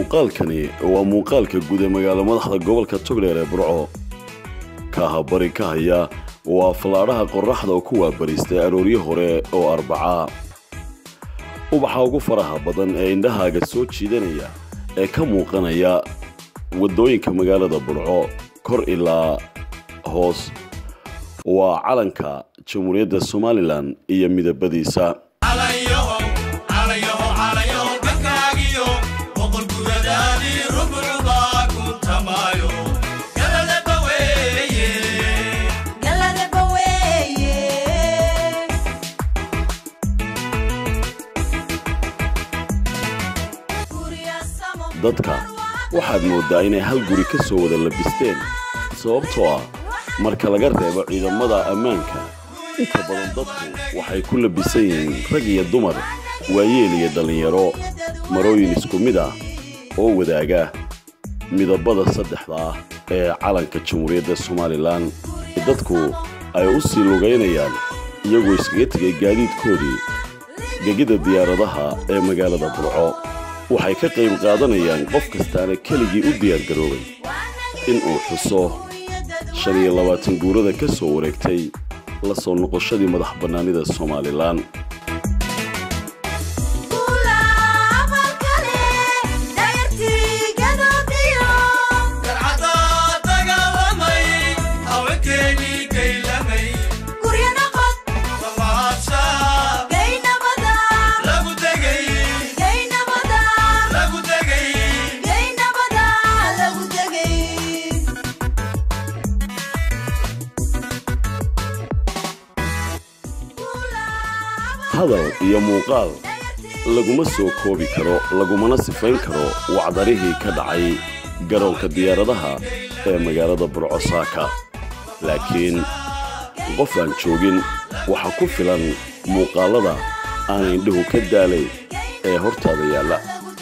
muuqaalkani waa muuqaalka guud ee magaalo madaxda gobolka togdheer ee burco kaaha bari ka haya waa fallaadhaha qorraxda oo ku waabariistay arooryo hore oo arbacaa ubaxa ugu faraha badan ee indhahaaga soo jiidanaya ee ka muuqanaya waddooyinka magaalada burco kor ilaa hoos waa calanka jamhuuriyadda somalilan iyo midabadiisa dadka waxaad mooddaa inay hal guri ka soo wada labisteen sababtoo ah marka laga reebo ciidamada ammaanka inta badan dadku waxay ku labisan yihiin rag iyo dumar waayeel iyo dhallinyaro marooyin isku mid ah oo wadaaga midabada saddexda ah ee calanka jamhuuriyadda somalilan dadku ay u sii lugaynayaan iyagoo iskaga tegay gaadiidkoodii gegida diyaaradaha ee magaalada burco waxay ka qayb qaadanayaan qof kastaana keligii u diyaargaroobay in uu xuso shan iyo labaatan guurada ka soo wareegtay la soo noqoshadii madax bannaanida somalilan hadal iyo muuqaal laguma soo koobi karo lagumana sifayn karo wacdarihii ka dhacay garoonka diyaaradaha ee magaalada burcosaaka laakiin qof aan joogin waxaa ku filan muuqaallada aan indhuhu ka daalay ee hortaada yaalla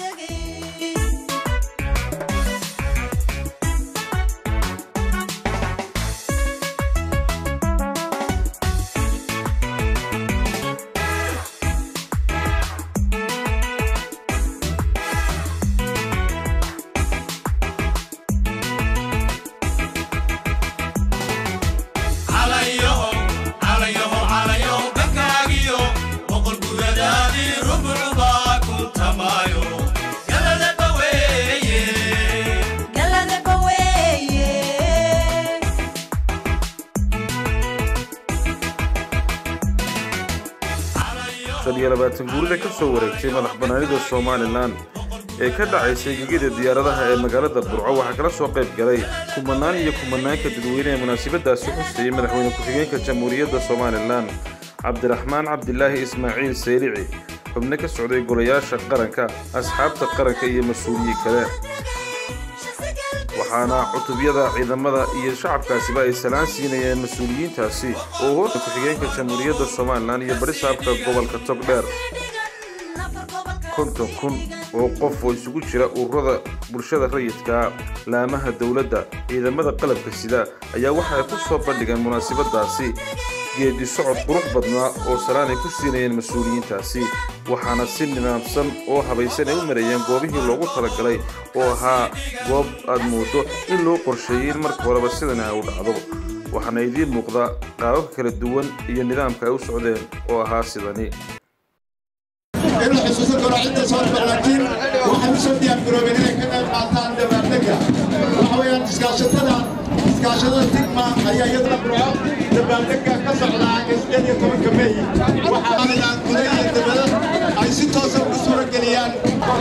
shan iyo labaatan guurida ka soo wareegtay madax bannaanida somalilan ee ka dhacaysay gegida diyaaradaha ee magaalada burco waxaa kala soo qayb galay kumanaan iyo kumanaanka dadweyne ee munaasabadaasi xustayay madaxweyne ku-xigeenka jamhuuriyadda somalilan cabdiraxmaan cabdilaahi ismaaciil saylici xubno ka socday golayaasha qaranka asxaabta qaranka iyo mas-uuliyiin kale waxaana cutubyada ciidamada iyo shacabkaasiba ay salaan siinayeen mas-uuliyiintaasi oo hoorka ku-xigeenka jamhuuriyadda somalilan iyo barisaabka gobolka togdheer konton kun oo qof oo isugu jira ururada bulshada rayidka laamaha dowladda ciidamada qalabka sida ayaa waxa ay ku soo bandhigeen munaasabadaasi geedi socod qurux badnaa oo salaan ay ku siinayeen mas-uuliyiintaasi waxaana si nidaamsan oo habaysan ay u marayeen goobihii loogu talagalay oo ahaa goob aad moodo in loo qorsheeyey in marka horeba sidana ay u dhacdo waxaana idiin muuqda qaababka kala duwan iyo nidaamka ay u socdeen oo ahaa sidani in la xusuusan karo cidda soo dhiba laakiin waxay u soo diyaargaroobeen inay ka qayb qaataan dabaaldega waxa weeyaan iskaashatada iskaashatada tigma ayaa iyaduna burco dabaaldega ka socdaa sideed iyo tobanka meey waxaa guda iyo dabada ay si toosa ugu suura geliyaan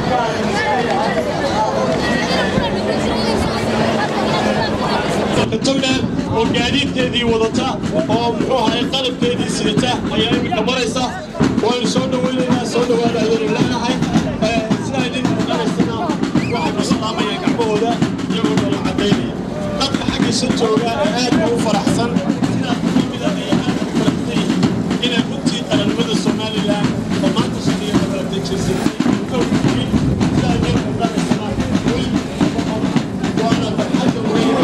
togdheer oo gaadiidkeedii wadata oo muxuu ahay qalabkeedii sidata ayaa iminka maraysa waynu soo dhawaynaynaa soo dhawaada ayaynu leenahay sidaa idin muuqanaysana waxay ku salaamayaan gacmahooda iyagoo dhala cadaynaya dadka xaggiisa jooga ee aad bay u faraxsan sidaas kamida ay aad u faraxsan yihiin inay runtii qarannimada somalilan oo maanta shaqeeya dabalata jirsatay sidaa idin muuqanaysana weli waana farxadda weeye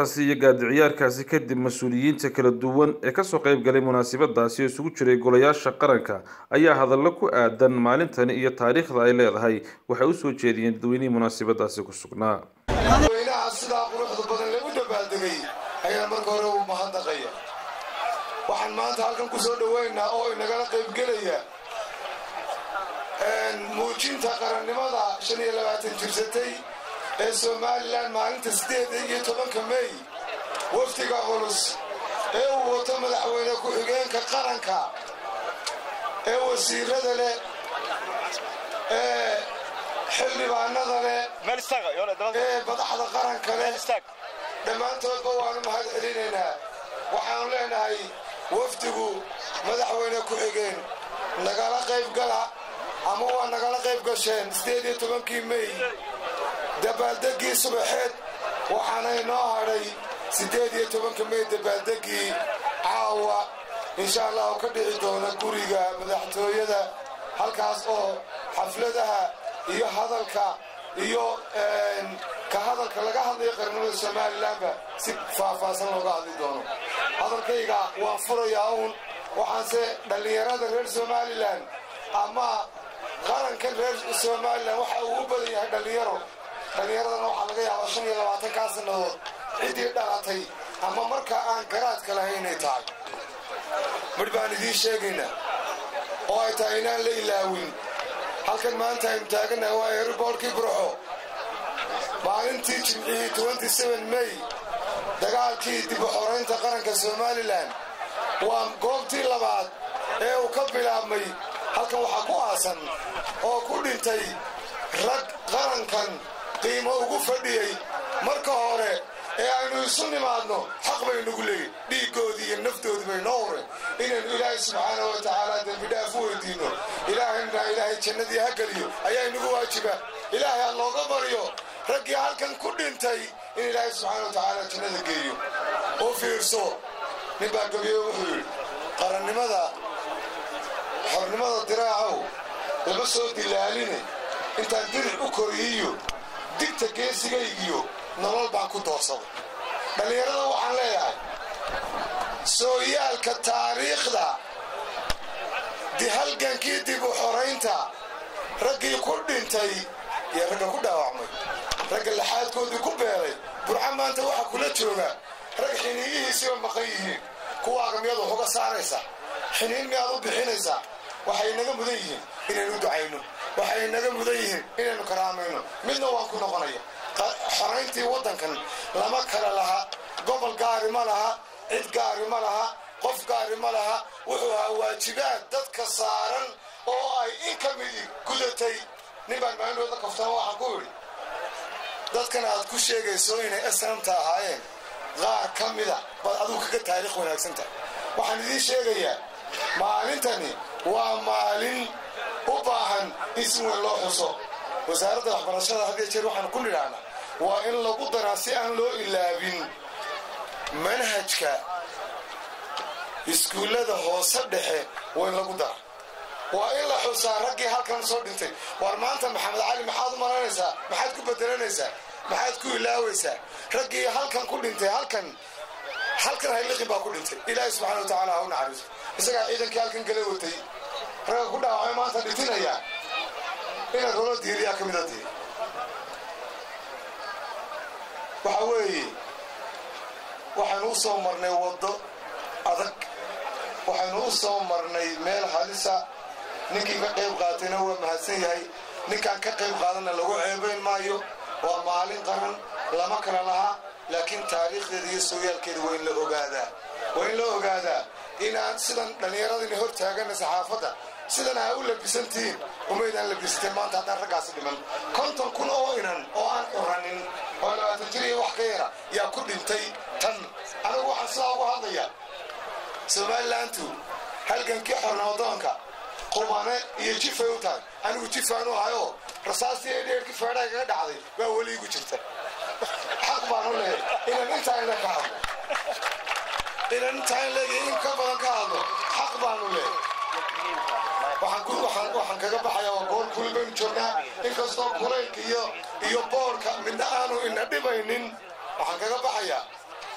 heesahaasi iyo gaadiciyaarkaasi kadib mas-uuliyiinta kala duwan ee kasoo qayb galay munaasabadaasi oo isugu jiray golayaasha qaranka ayaa hadallo ku aadan maalintani iyo taariikhda ay leedahay waxay usoo jeediyeen dadweynihii munaasabadaasi ku sugnaa dadweynaha sidaa quruxda badan lagu dabaaldegay ayaa marka hore u mahadnaqaya waxaan maanta halkan ku soo dhoweynaa oo inagala qaybgelaya muujinta qarannimada shan iyo labaatan jirsatay ee somalilan maalinta siddeeda iyo tobanka mey wafdiga culus ee uu wato madaxweyne ku-xigeenka qaranka ee wasiirada leh ee xildhibaanada leh ee madaxda qaranka leh dhammaantoodba waanu mahad celinaynaa waxaanu leenahay wafdigu madaxweyne ku-xigeen nagala qayb gala ama waa nagala qayb gasheen siddeed iyo tobankii mey dabaaldeggii subaxeed waxaana inoo hadhay siddeed iyo tobanka mey dabaaldeggii caawa insha allahu ka dhici doona guriga madaxtooyada halkaas oo xafladaha iyo hadalka iyo ka hadalka laga hadlayo qarnimada somalilanba si faahfaahsan looga hadli doono hadalkayga waan furayaa uun waxaanse dhallinyarada reer somalilan ama qarankan reer somalilan waxa uu u badan yahay dhallinyaro dhallinyaradana waxaa laga yaabaa shan iyo labaatankaa sannadood ciddii dhalatay ama markaa aan garaadka lahayn inay tahay midh baan idiin sheegaynaa oo ay tahay inaan la ilaawin halkan maanta aynu taaganahay waa eeriboorkii burxo maalintii jimcihii mey dagaalkii dib u xoraynta qaranka somalilan waa goobtii labaad ee uu ka bilaabmay halkan waxaa ku aasan oo ku dhintay rag qarankan qiimo ugu fadhiyey marka hore ee aynu isu nimaadno xaq baynugu leeyihin dhiiggoodii iyo naftoodii bay noo hureen inaynu ilaahay subxaana wa tacaala dembidhaaf u weydiinno ilaahayna ilaahay jannadii ha geliyo ayaa inagu waajiba ilaahay ha looga baryo raggii halkan ku dhintay in ilaahay subxaana wa tacaala jannada geeyo u fiirso nin baa gabiyo wuxuu yidhi qarannimada xornimada diraacow lama soo dilaaline intaan diric u koriyiyo digta geesigaygiyo nolol baan ku doorsaday dhallinyarada waxaan leeyahay sooyaalka taariikhda dihalgankii dib u xoraynta raggii ku dhintay iyo ragga ku dhaawacmay ragga laxaadkoodii ku beelay burca maanta waxaa kula jooga rag xiniiyihiisiiba maqan yihiin kuwaaga miyaad wax uga saaraysaa xiniin miyaad u bixinaysaa waxay naga mudan yihiin inaynu ducayno waxay naga mudan yihiin inaynu karaamayno midna waan ku noqonaya xorayntii waddankan lama kala laha gobol gaari ma laha cid gaari ma laha qof gaari ma laha wuxuu ahaa waajibaad dadka saaran oo ay in ka midi gudatay nin baan maalindooda kaftama waxaan ku idhi dadkan aad ku sheegayso inay asnamta ahaayeen qaar ka mida baad adigu kaga taariikh wanaagsan tahay waxaan idiin sheegayaa maalintani waa maalin u baahan in si weyn loo xuso wasaaradda waxbarashada had iyo jeer waxaan ku nidhahnaa waa in lagu daraa si aan loo ilaabin manhajka iskuullada hoose dhexe waa in lagu dara waa in la xusaa raggii halkan soo dhintay war maanta maxamed cali maxaad u malaynaysaa maxaad ku bedelanaysaa maxaad ku ilaawaysaa raggii halkan ku dhintay halkan halkan hayliqin baa ku dhintay ilaahay subxana wa tacaala ha u naxariiso isagaa ciidankii halkan gala watay ragga ku dhaawacay maanta dhintinaya inaad holo diiriyaa ka mida diiri waxa weeye waxaynu u soo marnay waddo adag waxaynu u soo marnay meel halisa ninkii ka qayb qaatayna waa mahadsan yahay ninkaan ka qayb qaadanna lagu ceebayn maayo waa maalin qaran lama kala lahaa laakiin taariikhdeeda iyo sooyaalkeeda waa in la ogaadaa waa in la ogaadaa inaan sidan dhallinyaradina hor taagana saxaafadda sidan aa u labisantihiin umaydaan labisateen maanta haddaan raggaasi dhiman konton kun oo inan oo aan curanin oo labaatan jir iyo wax ka yara yaa ku dhintay tan anigu waxaan sidaa ugu hadlayaa somalilantu halgankii xornoodoonka qubane iyo jifay u tahay anigu jifaanu ahayoo rasaastii ee dheerkii feedhaha kaga dhacday baa weli igu jirta xaq baanu leeyahay inaan intaa ina ka hadlo inaan intaa in leeyahay in ka badan ka hadlo xaq baanu leeyahay waxaan kaga baxaya waa goor kuli baynu joognaa inkastoo kulaylka iyo iyo boorka midna aanu ina dhibaynin waxaan kaga baxayaa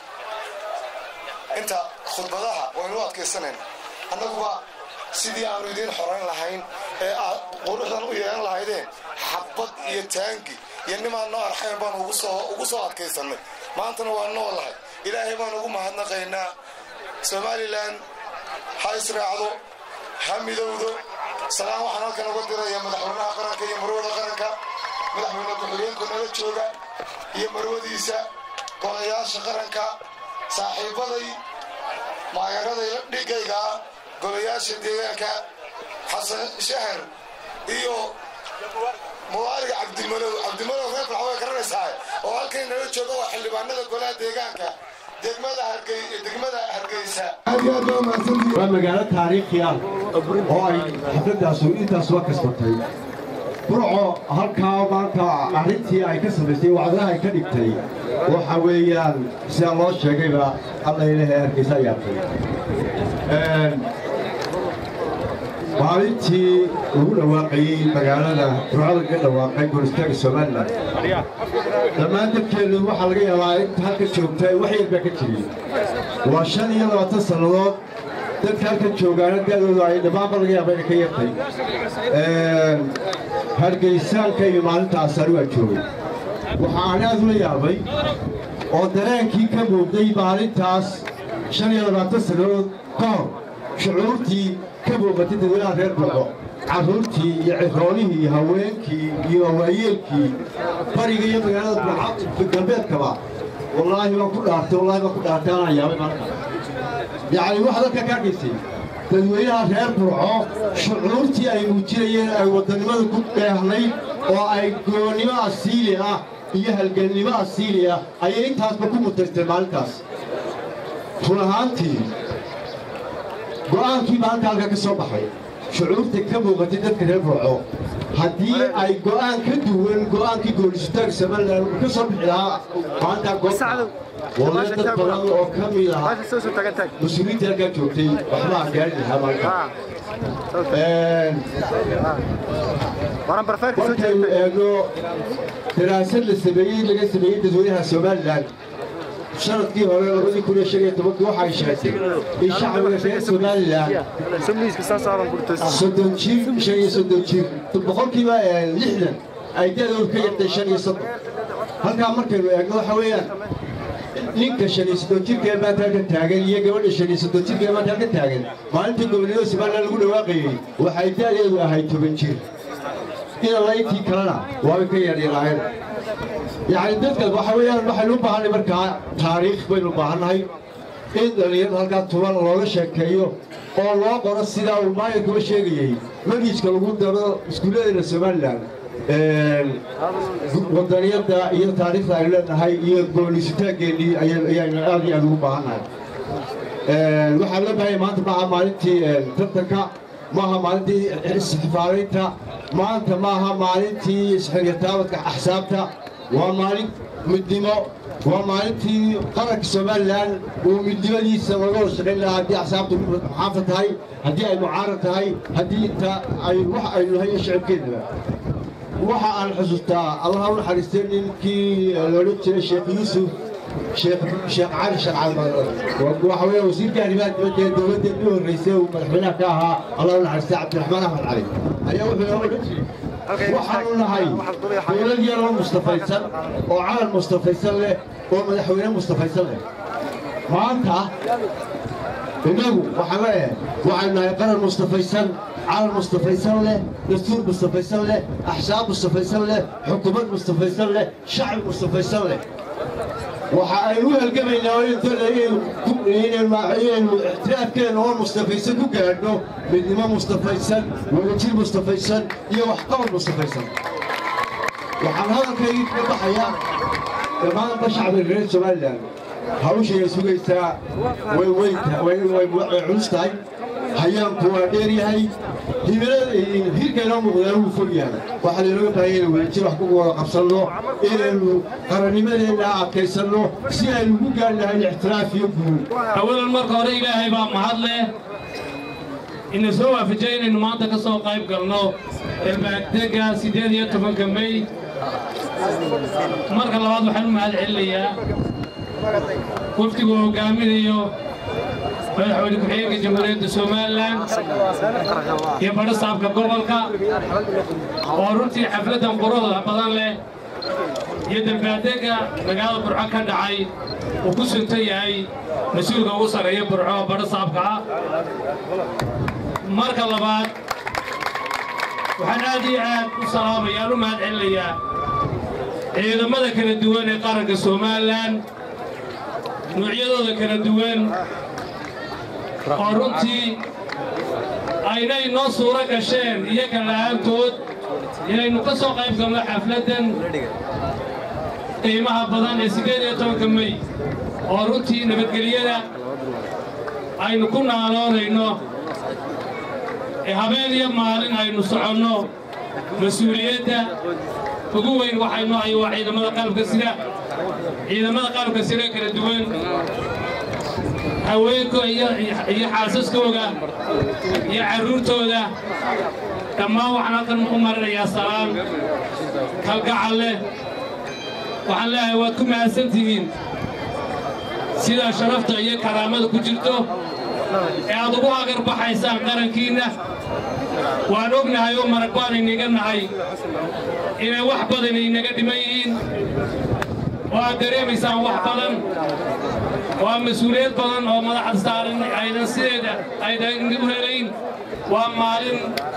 inta khudbadaha waynu u adkaysanayna annaguba sidii aanu idiin xorayn lahayn ee aad quruxdan u yeelan lahaydeen xabad iyo taangi iyo nimaan noo arxayn baan ugu soo adkaysannay maantana waa noolahay ilaahay baan ugu mahadnaqaynaa somalilan ha israacdo ha midowdo salaan waxaan halkan uga diraya madaxweynaha qaranka iyo marwada qaranka madaxweyne ku-xigeenku nala jooga iyo marwadiisa golayaasha qaranka saaxiibaday maagaraday dhigayga ah golayaasha deegaanka xasan shahar iyo mubaariga cabdimalow cabdimalow reerka waxaa way garanaysaa oo halkan nala jooga waa xildhibaanada golaha deegaanka degmada hargey degmada hargeysa waa magaalo taariikhi ah oo ay xafladaasu intaasuba kasbatay burco halkaa maanta arrintii ay ka samaysay wacdaha ay ka dhigtay waxa weeyaan sidaa loo sheegayba alla ilahay hargeysa ayaatay maalintii lagu dhawaaqayey magaalada burcada laga dhawaaqay goolistaanka somalilan dhammaan dadkeenu waxaa laga yaabaa inta halka joogta wax yar baa ka jirin waa shan iyo labaatan sannadood dadka halkan joogaana da'doodu ay dhammaanba laga yaaba inay ka yartay hargeysaanka iyo maalintaas anigu aan joogay waxa aan aad ula yaabay oo dareenkii ka muuqday maalintaas shan iyo labaatan sannadood ka hor shucuurtii ka muuqatay dadweynaha reer burco carruurtii iyo ciroolihii iyo haweenkii iyo waayeelkii bariga iyo magaalada burco galbeedkaba wallaahi baan ku dhaartay wallaahi baan ku dhaartay anaan yaabay maanta yacni waxaad halka ka dhisay dadweynaha reer burco shucuurtii ay muujinayeen ay waddannimada ku dheehnayd oo ay goonnimo asiili ah iyo halgannimo asiili ah ayay intaasba ku mutaysteen maalintaas run ahaantii go'aankii maalinta halka ka soo baxay shucuurta ka muuqatay dadka reer burco haddii ay go'aan ka duwan go'aankii goolisitaanka somalilan uu ka soo bixi lahaa maalintaa goobta wallahi dad badan oo ka mid ah mas-uuliyiinta halkaa joogtay waxba aan gaari lahaa maalinta markaynu eegno daraasad la sameeyey laga sameeyey dadweynaha somalilan sanadkii hore labadii kun iyo shan iyo tobankii waxay sheegtay in shacbiga reer somalilan soddon jir shan iyo soddon jir boqolkiiba lixdan ay da'doodu ka yartay shan iyo soddon halkaa markaynu eegno waxa weeyaan ninka shan iyo soddon jirka ee maanta halkan taagan iyo gabadha shan iyo soddon jirka ee maanta halkan taagan maalintii gobolnimada somalilan lagu dhawaaqayey waxay da'deedu ahayd toban jir inalla intii kalena waabay ka yaryaraayeen yacni dadka waxa weeyaan waxaynu u baahanay markaa taariikh baynu u baahannahay in dhallinyarada halkaa tuban looga sheekeeyo oo loo qoro sidaa uu maayirkuba sheegayey magiiska lagu daro iskuulladeena somalilan wadaniyadda iyo taariikhda aynu leenahay iyo goolisitaankeenii ayaynu aad iyo aad ugu baahannahay waxaa loo baahanya maanta maaha maalintii tartanka maaha maalintii isxifaaraynta maanta maaha maalintii isxiriyataabadka axsaabta waa maalin midnimo waa maalintii qaranka somalilan uu midnimadiisa laga wada shaqayn lahaa haddii axsaabtu muxaafad tahay haddii ay mucaarad tahay haddii inta ay wax aynu nahay iyo shacabkeennaba waxa aan xusuustaa allaha u naxariistay ninkii loodhan jiray sheekh yuusuf sheekh sheekh cali sharcad waxa weeye wasiirka arrimaha dibadda ee dowladda u horreysay uu madaxweynaha ka ahaa allah u naxariistay cabdiraxmaan axmed cali ayaa wuxuu inoo odhan jiray waxaanu nahay dowlad yaroo mustafaysan oo calan mustafaysan leh oo madaxweyne mustafaysan leh maanta innagu waxaan leeyahay waxaynu nahay qaran mustafaysan calan mustafaysan leh dastuur mustafaysan leh axsaab mustafaysan leh xukuumad mustafaysan leh shacbi mustafaysan leh waxa aynu u halgamaynaa inaynu ixtiraafkeena oo mustafaysan ku gaadhno midnimo mustafaysan wadajir mustafaysan iyo waxqabad mustafaysan waxaan hadalkaygii kaga baxayaa dhammaanba shacbiga reer somalilan hawshay sugaysaa way weynta way culus tahay hayaanku waa dheer yahay hirka inoo muuqdaan wuu fog yahay waxaa laynooga baahaya inaynu wadajir wax ku wada qabsanno inaynu qarannimadeenna adkaysanno si aynu ugu gaari lahayn ixtiraaf iyo guul awalan marka hore ilaahay baa mahad leh ina soo waafajay inaynu maanta ka soo qayb galno ilbaagdega siddeed iyo tobanka mey marka labaad waxaan u mahad celinayaa wafdigu hogaaminayo madaxweyne ku-xigeenka jamhuuriyadda somalilan iyo badho saabka gobolka oo runtii xafladdan quruxda badan leh iyo dambaadega magaalada burco ka dhacay uu ku suntan yahay mas-uulka ugu sarreeya burco oo badho saabka ah marka labaad waxaan aad iyo aad u salaamayaan u mahad celinayaa ciidamada kala duwan ee qaranka somalilan nuucyadooda kala duwan oo runtii aynay noo suuro gasheen iyaga la'aantood inaynu ka soo qayb galno xafladdan qiimaha badan ee siddeed iyo tobanka mey oo runtii nabadgelyada aynu ku naaloonayno ee habeen iyo maalin aynu soconno mas-uuliyadda ugu weyn waxaynu ahay waa ciidamada qalabka sida ciidamada qalabka sida kala duwan haweenko iyo xaasaskooga iyo carruurtooda dhammaan waxaan halkan u marinayaa salaan kalgacal leh waxaan leeyahay waad ku mahadsantihiin sidaa sharafta iyo karaamada ku jirto ee aad ugu agar baxaysaan qarankiinna waan ognahay oo marag baan inaga nahay inay wax badan inaga dhiman yihiin oo aad dareemaysaan wax badan waa mas-uuliyad badan oo madaxda saaran aydan sideeda aydan u helayn waa maalin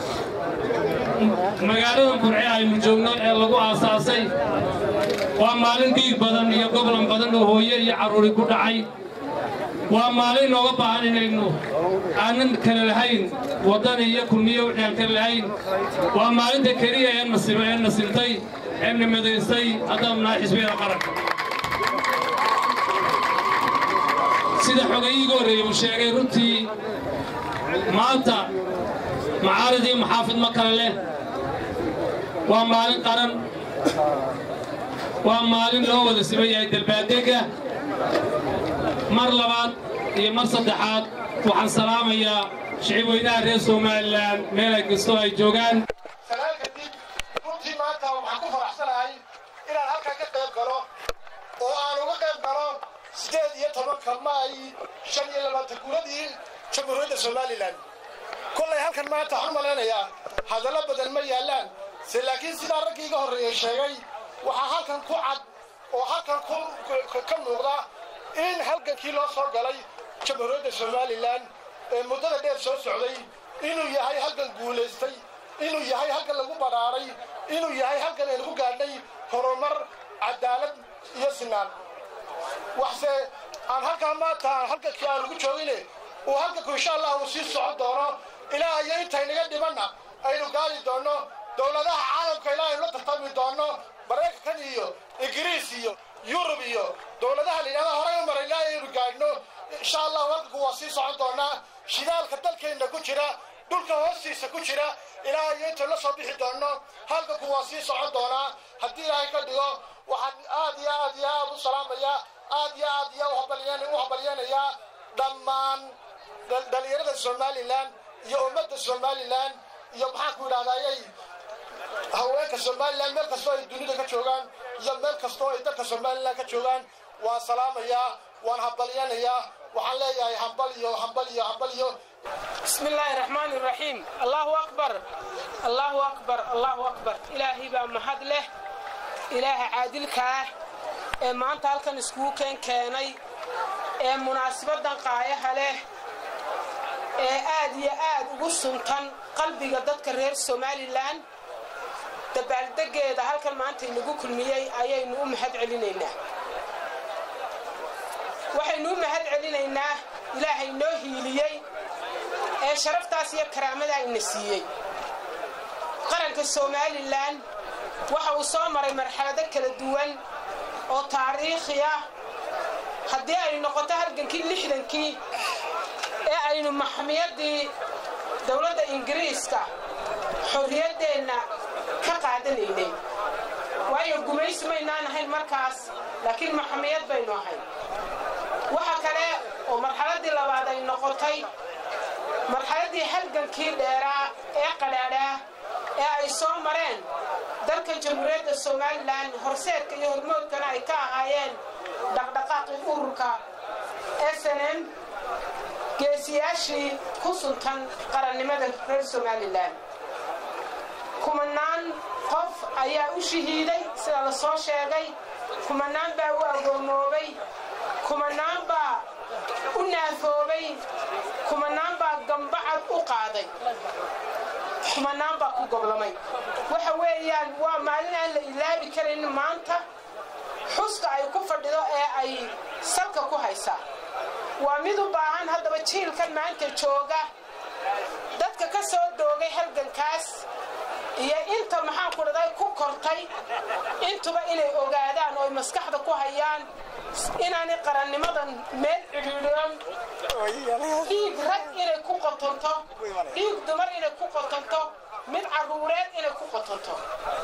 magaalada burce aynu joogno ee lagu aasaasay waa maalin dhiig badan iyo goblan badan oo hooye iyo carruuri ku dhacay waa maalin nooga baahan inaynu aanan kale lahayn waddan iyo kulmiyo wixii aan kale lahayn waa maalinta keliya ee nasiba ee nasibtay ee nimadaysay haddaan nahay xisbiyada qaranka sida xogayiiga horreeyey uu sheegay runtii maanta macaarid iyo maxaafid ma kale leh waa maalin qaran waa maalin loo wada siman yahay dalbaadega mar labaad iyo mar saddexaad waxaan salaamayaa shicib weynaha reer somalilan meel kastoo ay joogaan salaan kadib runtii maanta waxaan ku faraxsanahay inaan halkan ka qayb galo oo aan uga qayb galo siddeed iyo tobanka maay shan iyo labaatan guuradii jamhuuriyadda somalilan kollay halkan maanta waxaan u malaynayaa hadallo badan ma yaallaan se laakiin sidaa raggii iga horreeyey sheegay waxaa halkan ku cad oo halkan ka muuqda in halgankii loo soo galay jamhuuriyadda somalilan ee muddada dheer soo socday inuu yahay halgan guulaystay inuu yahay halgan lagu badhaaray inuu yahay halgan aynu ku gaadhnay horumar cadaalad iyo sinaan waxse aan halkaa maanta aan halgankii aan ugu joogine uu halganku insha allah uu sii socon doono ilaa iyo intaynaga dhimanna aynu gaadi doonno dowladaha caalamka ilaa aynu la tartami doonno maraykankan iyo ingiriis iyo yurub iyo dowladaha la yidhahda horey u maray ilaa aynu gaadhno insha allah halganku waa sii socon doonaa shidaalka dalkeenna ku jira dhulka hoostiisa ku jira ilaa iyo inta la soo bixi doonno halganku waa sii socon doonaa haddii ilaahay ka dhigo waxaan aad iyo aad iyo aad u salaamayaa aad iyo aad iyo u habalyeenayaa dhammaan dhalinyarada somalilan iyo ummadda somalilan iyo maxaan ku idhahdayay haweenka somalilan meel kastoo ay dunida ka joogaan iyo meel kastoo ay dalka somalilan ka joogaan waan salaamayaa waan hambalyanayaa waxaan leeyahay hambaliyo hambaliyo hambaliyo بسم الله الرحمن الرحيم الله أكبر الله أكبر الله أكبر إلهي بقى محد له إله عادل كاه ee maanta halkan iskugu keen keenay ee munaasabadan qaayaha leh ee aad iyo aad ugu suntan qalbiga dadka reer somalilan dabaaldegeeda halkan maanta inagu kulmiyey ayaynu u mahad celinaynaa waxaynu u mahad celinaynaa ilaahay noo hiiliyey ee sharaftaas iyo karaamada ina siiyey qaranka somalilan waxa uu soo maray marxalado kala duwan oo taariikhi ah haddii ay noqoto halgankii lixdankii ee aynu maxmiyadii dowladda ingiriiska xorriyaddeenna ka qaadanaynay waayo gumaysi maynaan ahayn markaas laakiin maxmiyad baynu ahayn waxa kale oo marxaladdii labaad ay noqotay marxaladdii halgankii dheeraa ee qadhaadhaa ee ay soo mareen dalkan jamhuuriyadda somalilan horseedka iyo hormoodkana ay ka ahaayeen dhaqdhaqaaqii ururka s n m geesiyaashii ku suntan qarannimada reer somalilan kumanaan qof ayaa u shahiiday sida la soo sheegay kumanaan baa u agoomoobay kumanaan baa u naafoobay kumanaan baa gambacad u qaaday kumanaan baa ku goblamay waxa weeyaan waa maalin aan la ilaabi karin maanta xuska ay ku fadhido ee ay salka ku haysaa waa mid u baahan haddaba jiilkan maanta jooga dadka ka soo doogay halgankaas iyo inta maxaan ku dhaday ku kortay intuba inay ogaadaan oo ay maskaxda ku hayaan inaanay qarannimadan meel cidhiidhiyon dhiig rag inay ku qotonto dhiig dumar inay ku qotonto mid carruureed inay ku qotonto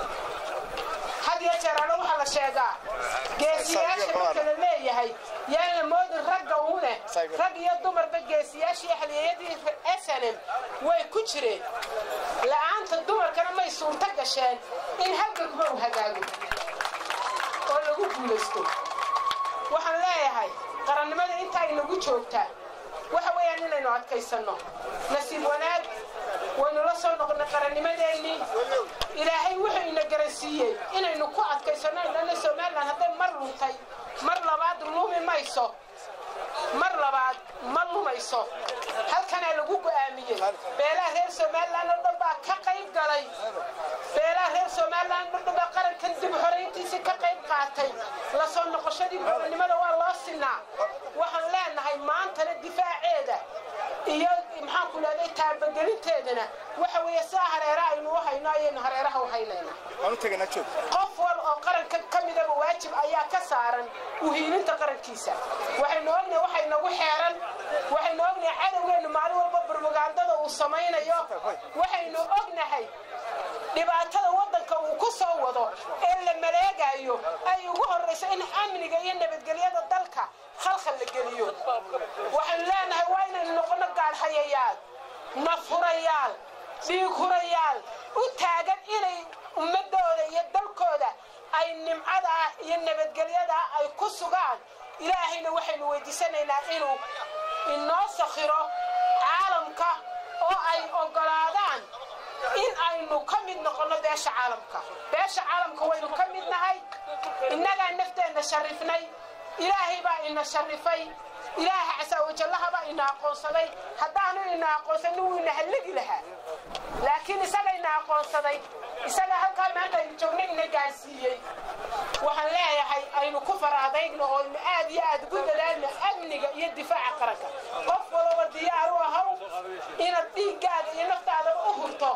had iyo jeer ana waxaa la sheegaa geesiyaasha marka la leeyahay yaan la moodin ragga uune rag iyo dumarba geesiyaashii ahliyayadii snm way ku jireen la'aanta dumarkana may suurto gasheen in halgankuba u hagaago oo lagu guulaysto waxaan leeyahay qarannimada inta inagu joogtaa waxa weeyaan inaynu adkaysanno nasiib wanaag waynu la soo noqonnay qarannimadeennii ilaahay wuxuu ina garansiiyey inaynu ku adkaysanno indhana somalilan hadday mar luntay mar labaad lumi mayso mar labaad ma lumayso halkanaa lagu go'aamiyey beelaha reer somalilan oo dhan baa ka qayb galay beelaha reer somalilan oo dhan baa qarankan dib horayntiisii ka qayb qaatay la soo noqoshadii gobonnimada waa loo sinaa waxaan leenahay maantana difaaceeda iyo maxaan ku leeday taabagelinteedana waxa weeye sidaa hareera aynu u hayno ayaynu hareeraha u haynaynaa qof wal oo qaranka ka midaba waajib ayaa ka saaran uhiilinta qarankiisa waxaynu ognahay waxay nagu xeeran waxaynu ognahay cadowgeennu maalin walba barmagaandada uu samaynayo waxaynu ognahay dhibaatada waddanka uu ku soo wado ee la maleegayo ay ugu horrayso in amniga iyo nabadgelyada dalka khalkhal la geliyo waxaynu leenahay waa inaynu noqonno gaadhayayaal nafhurayaal dhiighurayaal u taagan inay ummadooda iyo dalkooda ay nimcadaa iyo nabadgelyadaa ay ku sugaan ilaahayna waxaynu weydiisanaynaa inuu inoo sakhiro caalamka oo ay oggolaadaan in aynu ka mid noqonno beesha caalamka beesha caalamka waynu ka mid nahay innagaa nafteenna sharifnay ilaahay baa ina sharifay ilaaha casaawajallahabaa ina aqoonsaday haddaanu ina aqoonsanin wuu ina hallagi lahaa laakiin isaga ina aqoonsaday isaga halkaa maanta aynu joogna ina gaarsiiyey waxaan leeyahay aynu ku faraadayno oo aynu aad iyo aad ugu dadaalno amniga iyo difaaca qaranka qof walaba diyaar u ahaw inaad dhiiggaaga iyo naftaadaba u hurto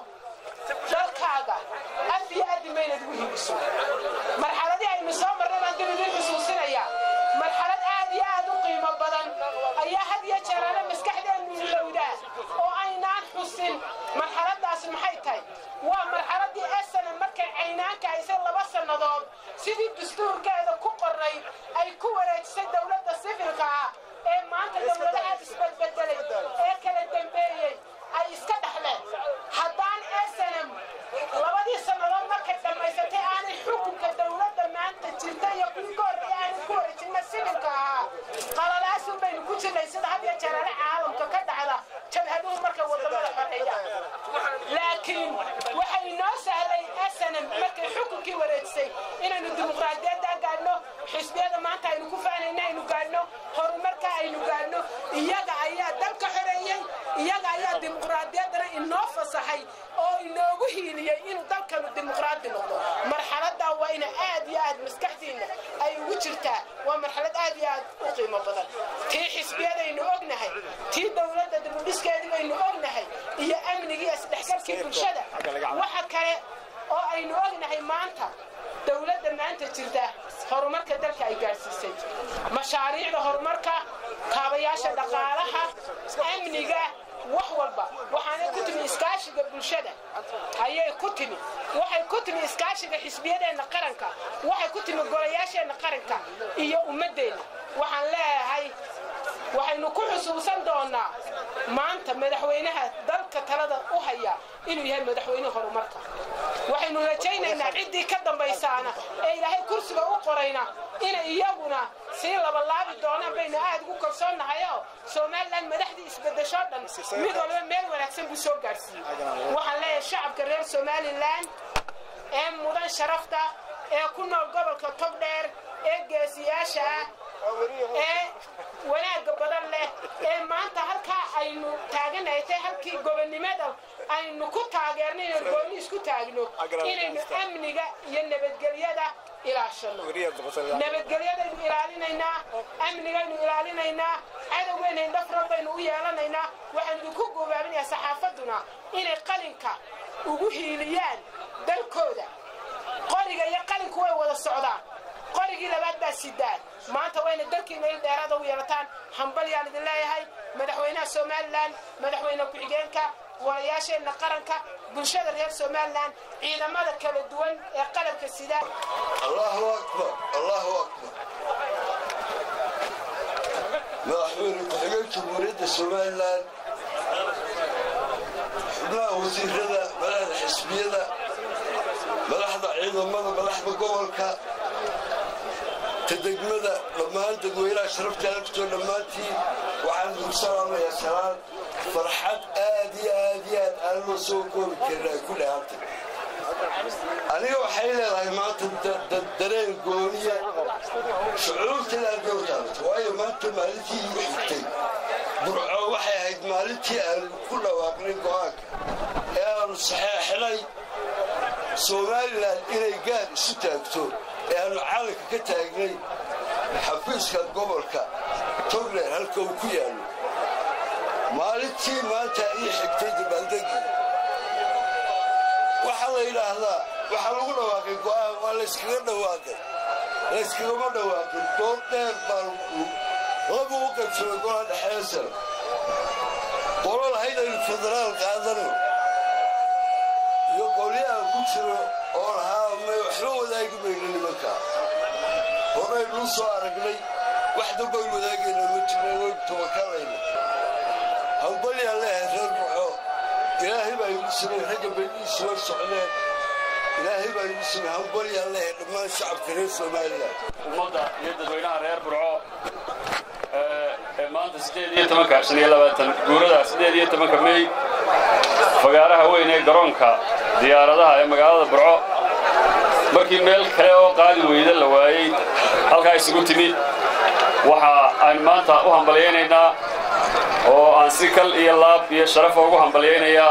dalkaaga ad iyo addi maynaad ugu higiso marxaladii aynu soo marnay baan dib idin xusuusinayaa marxalad aad iyo aad u qiimo badan ayaa had iyo jeeraale maskaxdeennu ilowdaa oo aynaan xusin marxaladaas maxay tahay waa marxaladii esana markay caynaanka haysay laba sannadood sidii dastuurkeeda ku qorray ay ku wareejisay dowladda sifilka ah ee maanta dowladahaad isbedbedelay ee kala dambeeyey ay iska dhexleen haddaan snm labadii sannadood markay dhammaysatay aanay xukunka dowladda maanta jirta iyo kuwii ka horreeya aanay ku wareejinna sibilka ahaa qalalaasun baynu ku jirnay sida had iyo jeeraale caalamka ka dhacda jabhaduhu markay wadamada xoreeyaan laakiin waxay inoo sahlay snm markay xukunkii wareejisay inaynu dimuqraadiyadda gaadhno xisbiyada maanta aynu ku faanayna aynu gaadhno horumarka aynu gaadhno iyaga ayaa dalka xoreeyey iyaga ayaa dimuqraadiyaddana inoo fasaxay oo inoogu hiiliyey inuu dalkanu dimuqraadi noqdo marxaladaa waa ina aad iyo aad maskaxdiinna ay ugu jirtaa waa marxalad aad iyo aad u qiimo badan tii xisbiyadaynu ognahay tii dowladda dibudhiskeedii baynu ognahay iyo amnigii isdhexgalkii bulshada waxa kale oo aynu ognahay maanta dowladda maanta jirta horumarka dalka ay gaadhsiisay mashaariicda horumarka kaabayaasha dhaqaalaha amniga wax walba waxaanay ku timi iskaashiga bulshada ayay ku timi waxay ku timi iskaashiga xisbiyadeenna qaranka waxay ku timi golayaasheenna qaranka iyo ummaddeenna waxaan leeyahay waxaynu ku xusuusan doonaa maanta madaxweynaha dalka talada u haya inuu yahay madaxweyne horumarka waxaynu rajaynaynaa ciddii ka dambaysaana ee ilaahay kursiga u qorayna inay iyaguna sii labalaabi doonaan baynu aad ugu kalsoonnahayoo somalilan madaxdii isbedeshoo dhan mid walba meel wanaagsan buu soo gaadhsiiyey waxaan leeyahay shacabka reer somalilan ee mudan sharafta ee ku nool gobolka togdheer ee geesiyaasha ah ee wanaagga badan leh ee maanta halkaa aynu taaganahay tay halkii gobonnimada aynu ku taageernay inaynu gooni isku taagno inaynu amniga iyo nabadgelyada ilaashano nabadgelyadaynu ilaalinaynaa amnigaynu ilaalinaynaa cadowgayna indhafran baynu u yeelanaynaa waxaanu idinku gobaabinayaa saxaafadduna inay qalinka ugu hiiliyaan dalkooda qoriga iyo qalinku way wada socdaan qorigii labaad baa sidaan maanta wayna dalkiina il dheeraada u yeelataan hambalyaan idin leeyahay madaxweynaha somalilan madaxweyne ku-xigeenka walayaasheenna qaranka bulshada reer somalilan ciidamada kala duwan ee qalabka sida allahu akbar allahu akbar madaxweyne ku-xigeen jamhuuriyadda somalilan xubnaha wasiirada madaxda xisbiyada madaxda ciidamada madaxda gobolka ta degmada dhammaan dadweynaha sharafta alagtoo dhammaantiin waxaan idinku salaamayaa salaan farxad aad iyo aad iyo aad aan loo soo koobi karin ay ku dhahantay aniga waxay leedahay maanta dareen gooniya shucuurtana aad goo taabato waayo maanta maalintii igu xigtay burco waxay ahayd maalintii aanu ku dhawaaqnay go'aanka ee aanu saxeexnay somalilan inay gaar isu taagto ee aanu calanka ka taagnay xafiiska gobolka togler halka uu ku yaallo maalintii maanta ii xigtay dabaaldegii waxaa la yidhaahdaa waxaa lagu dhawaaqay go'aan waa layskaga dhawaaqay layskagama dhawaaqin dood dheer baa lagu u qaybsamay golaha dhexeeya sare qolo lahayd aynu federaal qaadano iyo qolyaha ku jiro oo lahaa may waxba wadaagi mayno nimankaa horaynuu soo aragnay wax dambayn wadaagayna ma jirna waynu tabakalayna hambalyaan leehay reer buxo ilaahay baa igu samay ragga benihiisu way socdeen ilaahay baa igu samay hambalyaan leehay dhammaan shacabka reer somalilan ummadda iyo dadweynaha reer burco ee maanta sideed iyo tobanka shan iyo labaatan guurada sideed iyo tobanka mey fagaaraha weyn ee garoonka diyaaradaha ee magaalada burco markii meel kale oo qaadi weyda la waayey halkaa isugu timi waxa aan maanta u hambalyaynaynaa oo aan si kal iyo laab iyo sharaf ugu hambalyaynayaa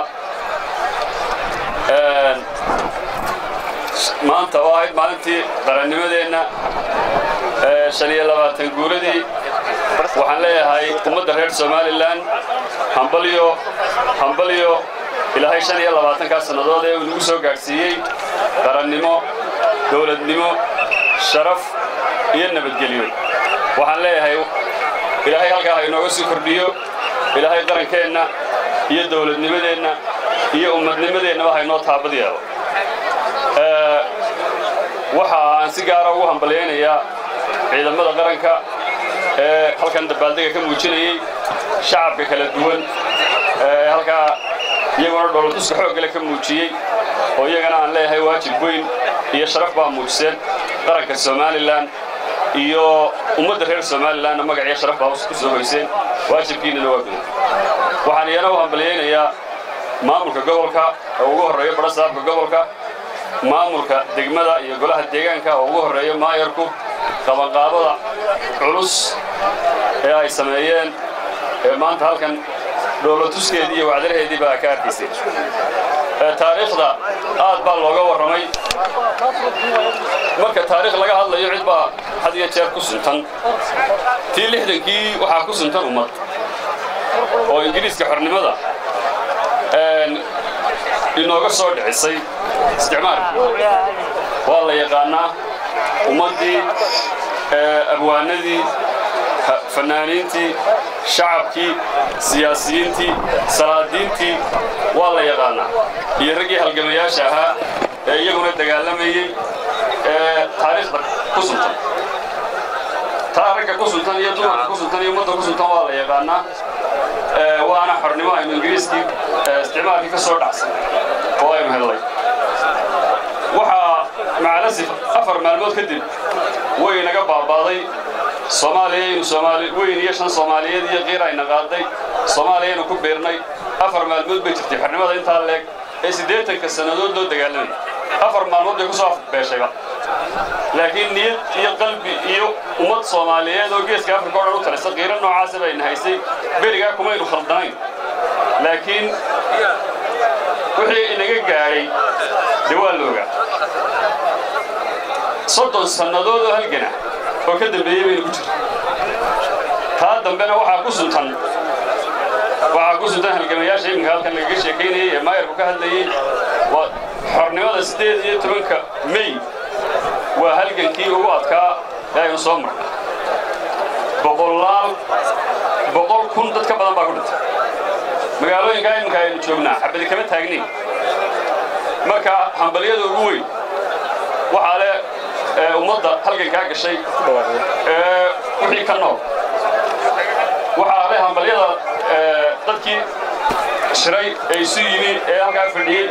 maanta oo ahayd maalintii qarannimadeenna shan iyo labaatan guuradii waxaan leeyahay ummadda reer somalilan hambalyo hambalyo ilaahay shan iyo labaatankaa sannadood ee uu nagu soo gaadhsiiyey qarannimo dowladnimo sharaf iyo nabadgelyo waxaan leeyahay ilaahay halkaa ha inooga sii kordhiyo ilaahay qarankeenna iyo dowladnimadeenna iyo ummadnimadeennaba ha inoo taabad yeelo waxa aan si gaara ugu hambalyaynayaa ciidamada qaranka ee halkan dabaaldega ka muujinayey shacabka kala duwan ee halkaa iyaguna dhoolatuska xooggale ka muujiyey oo iyagana aan leeyahay waajib weyn iyo sharaf baa muujiseen qaranka somalilan iyo ummadda reer somalilanna magaciyo sharaf baa ku soo hoyseen waajibkiinnana waa gudan waxaan iyana u hambalyaynayaa maamulka gobolka oo ugu horreeyo badhasaabka gobolka maamulka degmada iyo golaha deegaanka oo ugu horreeyo maayarku qabanqaabada culus ee ay sameeyeen ee maanta halkan dhoolatuskeedii iyo wacdaraheedii baa ka arkaysay taariikhda aad baa looga warramay marka taariikh laga hadlayo cid baa had iyo jeer ku suntan tii lixdankii waxaa ku suntan ummad oo ingiriiska xornimada inooga soo dhicisay isticmaalka waa la yaqaannaa ummaddii abwaanadii fannaaniintii shacabkii siyaasiyiintii salaadiintii waa la yaqaannaa iyo raggii halgamayaasha ahaa ee iyaguna dagaalamayey ee taariikhda ku suntan taa ragga ku suntan iyo dumarka ku suntan iyo ummadda ku suntan waa la yaqaannaa waana xornimo aynu ingiriiskii isticmaalkii ka soo dhacsan oo aynu hellay waxaa macalasif afar maalmood kadib way naga baabaaday soomaaliyaynu soomaali weyn iyo shan soomaaliyeed iyo qiir ayna qaaday soomaaliyaynu ku biirnay afar maalmood bay jirtay xornimada intaa leeg ee siddeetanka sannadood loo dagaalamay afar maalmood bay ku soo afbeeshayba laakiin niyad iyo qalbi iyo ummad soomaaliyeed oo geeska afrika o dhan u talisa qiiro noocaasa bayna haysay berigaa kumaynu khaldanayn laakiin wixii inaga gaadhay dee waa loogaa soddon sannadood oo halgana oo ka dambeeyey baynu ku jirta taa dambena waxaa ku suntan waxaa ku suntan halgamayaasha iminka halkan lagaga sheekaynayay ee maayarku ka hadlayey waa xornimada siddeed iyo tobanka mey waa halgankii ugu adkaa ee aynu soo marnay boqolaal boqol kun dad ka badan baa ku dhintay magaalooyinkaa iminka aynu joognaa xabadi kama taagnayn marka hambalyada ugu weyn waxaa le ummadda halgankaa gashay wixii ka nool waxaa le hambalyada dadkii shiray ee isu yimi ee halkaa fadhiyey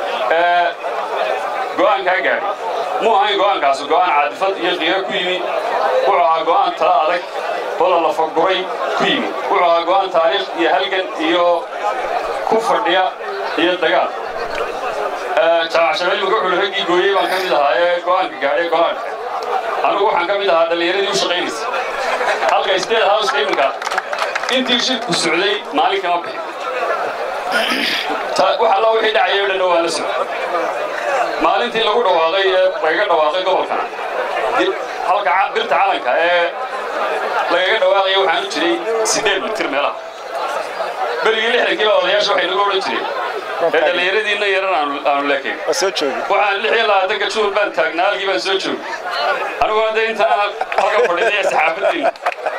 go'aankaa gaadhay mu ahayn go'aankaasi go'aan caadifad iyo qiiro ku yimi wuxuu ahaa go'aan tala adag oo la lafaguray ku yimi wuxuu ahaa go'aan taariikh iyo halgan iyo ku fadhiya iyo dagaal jaamacshabeelmaka wuxuu raggii gooyey baan ka mid ahaa ee go'aanka gaadhay go'aanka anugu waxaan ka mid ahaa dhallinyaradii u shaqaynaysa halka state house iminka intii shirku socday maalin kama bixin wax alla wixii dhacayay o dhan waa la socday maalintii lagu dhawaaqay ee lagaga dhawaaqay gobolkana halka birta calanka ee lagaga dhawaaqaya waxaan u jiray siddeed mitir meelaha berigii lixdankiiba odayaasha waxay nagu odhan jireen ee dhallinyaradiinna yaran aanu leekayn waxaan lix iyo labaatanka juul baan taagnaa halkii baan soo joogay aniguna dee intaan halka fadhiday saxaafadiina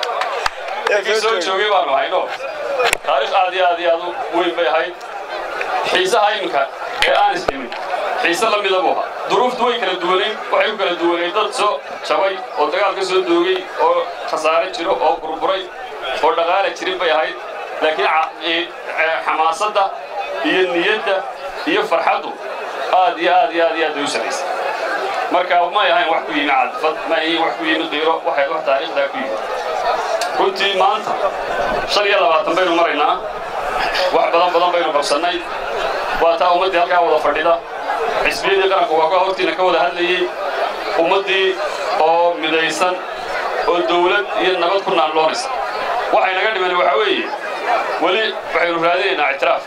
kii soo joogay baanu hayno taariikh aad iyo aad iyo aad u weyn bay ahayd xiisaha iminka ee aan isdhimin xiise la mida buu ahaa duruuftu way kala duwanayn waxay ku kala duwanayd dad soo jabay oo dagaal ka soo doogay oo khasaare jiro oo burburay oo dhaqaala jirin bay ahayd laakiin xamaasadda iyo niyadda iyo farxaddu aad iyo aad iyo aad iyo aad bay u samaysay marka may ahayn wax ku yimi cadfad ma ahayn wax ku yimi qiiro waxay wax taariikhdaa ku yimi runtii maanta shan iyo labaatan baynu maraynaa wax badan badan baynu qabsannay waa taa ummaddii halkaa wada fadhida xisbiyadii qaranku waa ka hortiina ka wada hadlayey ummaddii oo midaysan oo dawlad iyo nabad ku naanloonaysa waxay naga dhiman waxaa weeye weli waxaynu raadinaynaa ictiraaf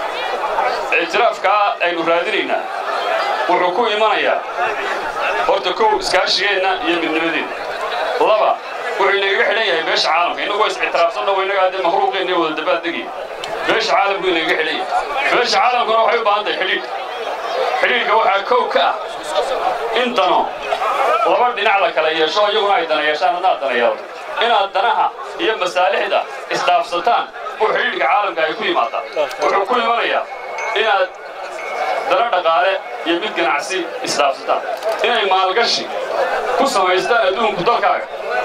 ictiraafkaa aynu raadinaynaa wuxuu ku imanayaa horta kow iskaashigeenna iyo midnimadeenna laba wuxuu inagaga xidhan yahay beesha caalamka innagu waa is-ictiraafsanno waynaga haddee mahruuqeenna iyo wada dabaaldegaya beesha caalamku inagaga xidhan yahay beesha caalamkuna waxay u baahan tahay xidhiidh xidhiidhka waxaa kow ka ah in dano laba dhinac la kala yeesho iyaguna ay dana yeeshaan haddaad dana yeelato inaad danaha iyo masaalixda isdhaafsataan oo xidhiidhka caalamka ay ku yimaadaan wuxuu ku imanayaa inaad dana dhaqaale iyo mid ganacsi isdhaafsataan inay maalgashi ku samaystaan adduunku dalkaaga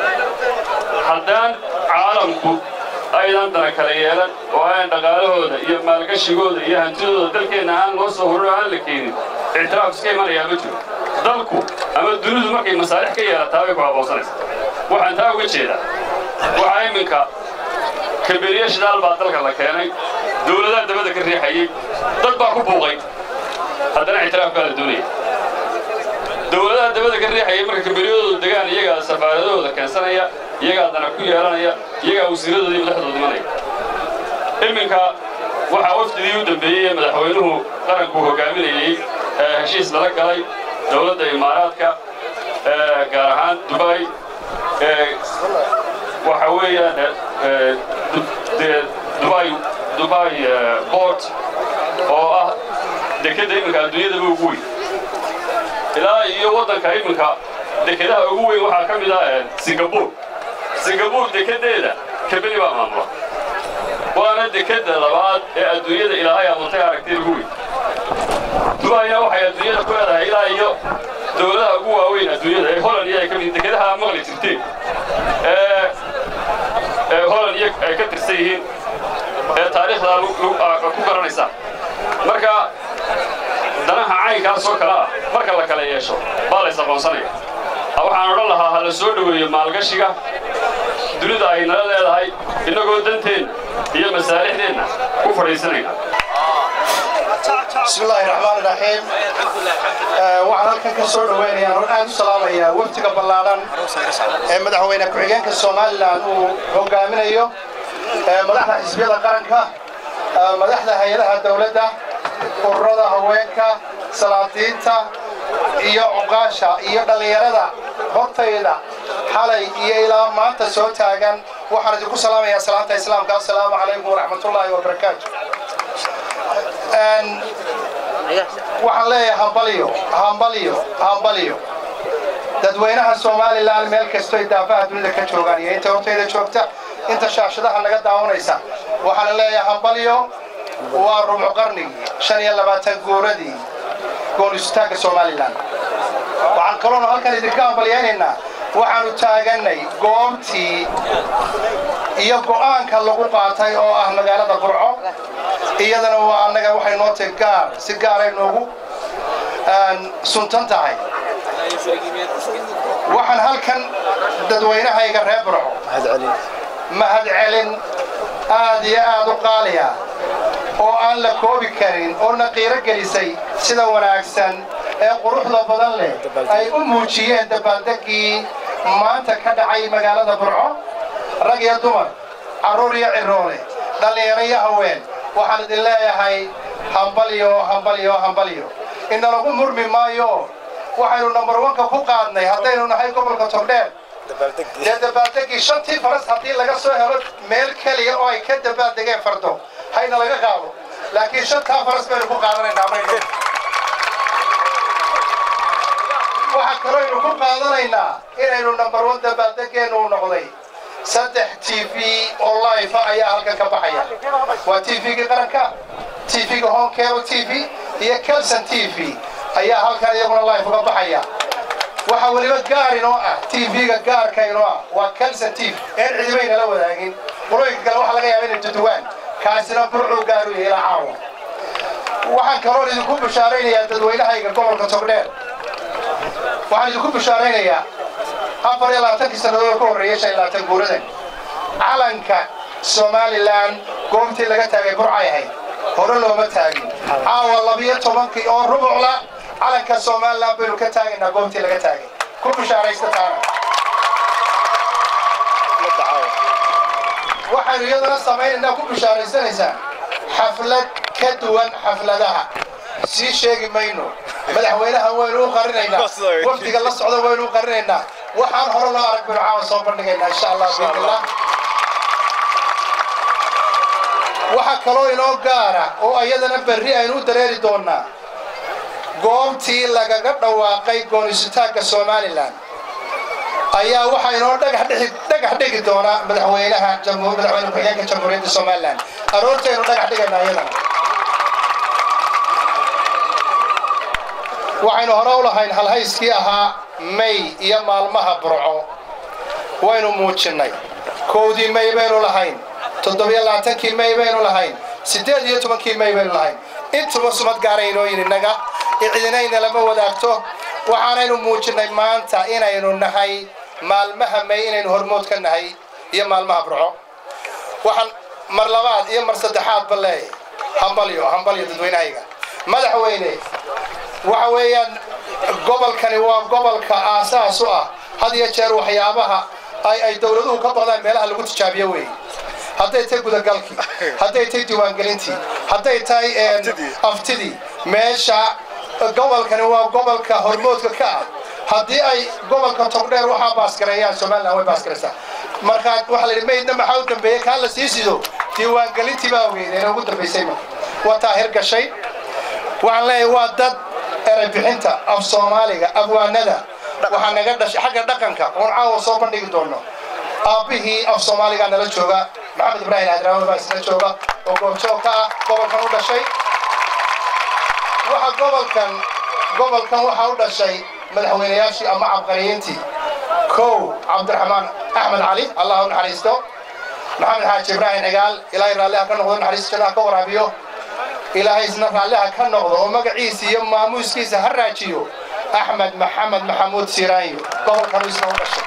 haddaan caalamku aydan dana kala yeelan oo aan dhaqaalahooda iyo maalgashigooda iyo hantidooda dalkeenna aan loo soo horin oo aan la keenin ictiraaf iska imanayaa ma jiro dalku ama dunidu markay masaalix ka yeelataa bay ku aboonsanaysaa waxaan taa uga jeedaa waxaa iminka kaberiye shidaal baa dalka la keenay dawladaha dabadda ka riixayey dad baa ku buuqay haddana ictiraaf baa la doonaya dawladaha dabadda ka riixayay marka kaberiyadooda degaan iyagaa safaaradahooda keensanaya iyagaa dana ku yeelanaya iyagaa wasiiradooda iyo madaxdooda imanaya iminka waxaa wafdidii u dambeeyey ee madaxweynuhu qaranku hogaaminayey ee heshiis lala galay dawladda imaaraadka gaar ahaan dubay waxa weeyaan dubai dubai bort oo ah dekedda iminka adduunyadaba ugu weyn ilaa iyo waddanka iminka dekedaha ugu weyn waxaa ka mid ah singabur singabur dekeddeeda kabeni baa maamula waana dekedda labaad ee adduunyada ilaahay abuurtay aragtida ugu weyn dubayna waxay adduunyada ku leedahay ilaa iyo dawladaha ugu waaweyn adduunyada ee holland iyo ay ka mid dekedaha maqli jirteen ee holland iyo ay ka tirsan yihiin ee taariikhdaa ku garanaysa marka danaha caynkaas oo kale ah marka la kala yeesho baa lays aqoonsanaya waxaan odhan lahaa ha la soo dhoweeyo maalgashiga dunida ay nala leedahay innagoo danteen iyo masaalixdeenna ku fadhiisanayna بسم الله الرحمن الرحيم waxaan halkan ka soo dhaweynayaa oo aad u salaamayaa waftiga ballaaran ee madaxweyne ku-xigeenka somalilan uu hogaaminayo madaxda xisbiyada qaranka madaxda hay-adaha dowladda ururada haweenka salaadiinta iyo cuqaasha iyo dhallinyarada hortayda xalay iyo ilaa maanta soo taagan waxaan idinku salaamayaa salaanta islaamka assalaamu calaykum waraxmatullaahi wabarakaatu waxaan leeyahay hambalyo hambalyo hambalyo dadweynaha somalilan meel kastoy daafaha dunida ka joogaan iyo inta hortayda joogta inta shaashadaha naga daawanaysa waxaan leeyahay hambalyo waa rubcu qarnigii shan iyo labaatan guuradii goonistaagga somalilan waxaan kaloona halkan idinka hambalyaynaynaa waxaanu taaganay goobtii iyo go'aanka lagu qaatay oo ah magaalada burco iyadana waa annaga waxay noo tahay gaar si gaaray noogu suntan tahay waxaan halkan dadweynahayga reer burco mahadcelin aad iyo aad u qaaliya oo aan la koobi karin oo na qiiro gelisay sida wanaagsan ee quruxda badan leh ay u muujiyeen dabaaldeggii maanta ka dhacay magaalada burco rag iyo dumar carruur iyo ciroole dhallinyaro iyo haween waxaan idin leeyahay hambalyo hambalyo hambalyo inalagu murmi maayo waxaynu nambar wanka ku qaadnay haddaynu nahay gobolka togdheer dee dabaaldeggii shantii faras haddii laga soo helo meel keliya oo ay ka dabaaldegeen fardo hayna laga qaado laakiin shantaa faras baynu ku qaadanaynaa mayno waxaa kalooynu ku qaadanaynaa inaynu nambar wan dabaaldegeennu u noqday saddex t v oo life ayaa halkan ka baxaya waa t v-ga qaranka t v-ga home cable t v iyo kelson t v ayaa halkan iyaguna life uga baxaya waxaa weliba gaar inoo ah t v-ga gaarka inoo ah waa kelson t v een cidibayna la wadaagin qulooyinka kale waxaa laga yaaba inay duduwaan kaasina burcuu gaaru yahay ilaa caawa waxaan kaloon idinku bishaaraynayaa dadweynahayga gobolka togdheer waxaan idinku bishaaraynayaa afar iyo labaatankii sannadood ka horreeyay shan iyo labaatan guuradan calanka somalilan goobtii laga taagay burcay ahayd hore looma taagin caawa labiyo tobankii oo rubucla calanka somalilan baynu ka taagaynaa goobtii laga taagay ku bishaaraysta taana waxaynu iyadana samaynaynaa ku bishaaraysanaysaa xaflad ka duwan xafladaha sii sheegi mayno madaxweynaha waynu u qarinaynaa wafdiga la socda waynu u qarinaynaa waxaan hore loo arag baynu caawa soo bandhigaynaa insha allah biidnillah waxaa kaloo inoo gaara oo iyadana berri aynu u dareeri doonaa goobtii lagaga dhawaaqay goonisitaanka somalilan ayaa waxaa inoo dhagax dhigi doonaa madaxweynaha madaxweyne ku-xigeenka jamhuuriyadda somalilan aroortaynu dhagax dhigaynaa iyadana waxaynu hore u lahayn halhayskii ahaa may iyo maalmaha burco waynu muujinnay kowdii may baynu lahayn toddobiyo labaatankii may baynu lahayn siddeed iyo tobankii may baynu lahayn intuba sumad gaaraynooyin innaga cidinayna lama wadaagto waxaanaynu muujinnay maanta inaynu nahay maalmaha may inaynu hormood ka nahay iyo maalmaha burco waxaan mar labaad iyo mar saddexaadba leeyahay hambalyo hambalyo dadweynahayga madaxweyne waxa weeyaan gobolkani waa gobolka aasaas u ah had iyo jeer waxyaabaha ay ay dowladuhu ka baqdaan meelaha lagu tijaabiyo weeye hadday tahay gudagalkii hadday tahay diiwaangelintii hadday tahay aftidii meesha gobolkani waa gobolka hormoodka ka ah haddii ay gobolka togdheer waxaa baasgareeyaan somalilan way baasgaraysaa markaa waxaa la yidhi maydna maxaa u dambeeyey kaa la sii sido diiwaangelintii baa ogeydeen ugu dambaysay marka waa taa hirgashay waxaan leeyahay waa dad eray bixinta af soomaaliga abwaanada waxaa naga dhashay xagga dhaqanka oon caawa soo bandhigi doono aabbihii af soomaaliga nala jooga maxamed ibraahim adraawe baa isla jooga oo goobjoog ka ah gobolkan u dhashay waxa gobolkan gobolkan waxaa u dhashay madaxweynayaashii ama cabqariyiintii kow cabdiraxmaan axmed cali allah u naxariisto maxamed xaaji ibraahim cigaal ilaahay raalliha ka noqdo naxariista jannaha ka waraabiyo ilaahay isna raalliha ka noqdo oo magaciisa iyo maamuuskiisa ha raajiyo axmed maxamed maxamuud siraanyo gobolkanu isna u dhashay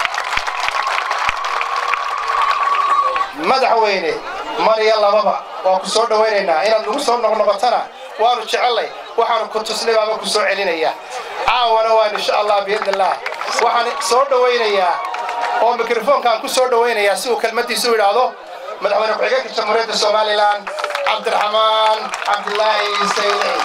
madaxweyne mar iyo lababa waan ku soo dhowaynaynaa inaad nagu soo noqnoqotana waanu jecellay waxaanu ku tusnay baaba ku soo celinaya caawana waan insha allah biidni illaah waxaan soo dhowaynayaa oo mikrofoonkaan ku soo dhowaynayaa si uu kelmaddiisu idhaahdo madaxweyne ku-xigeenka jamhuuriyadda somalilan cabdiraxmaan cabdilaahi saylici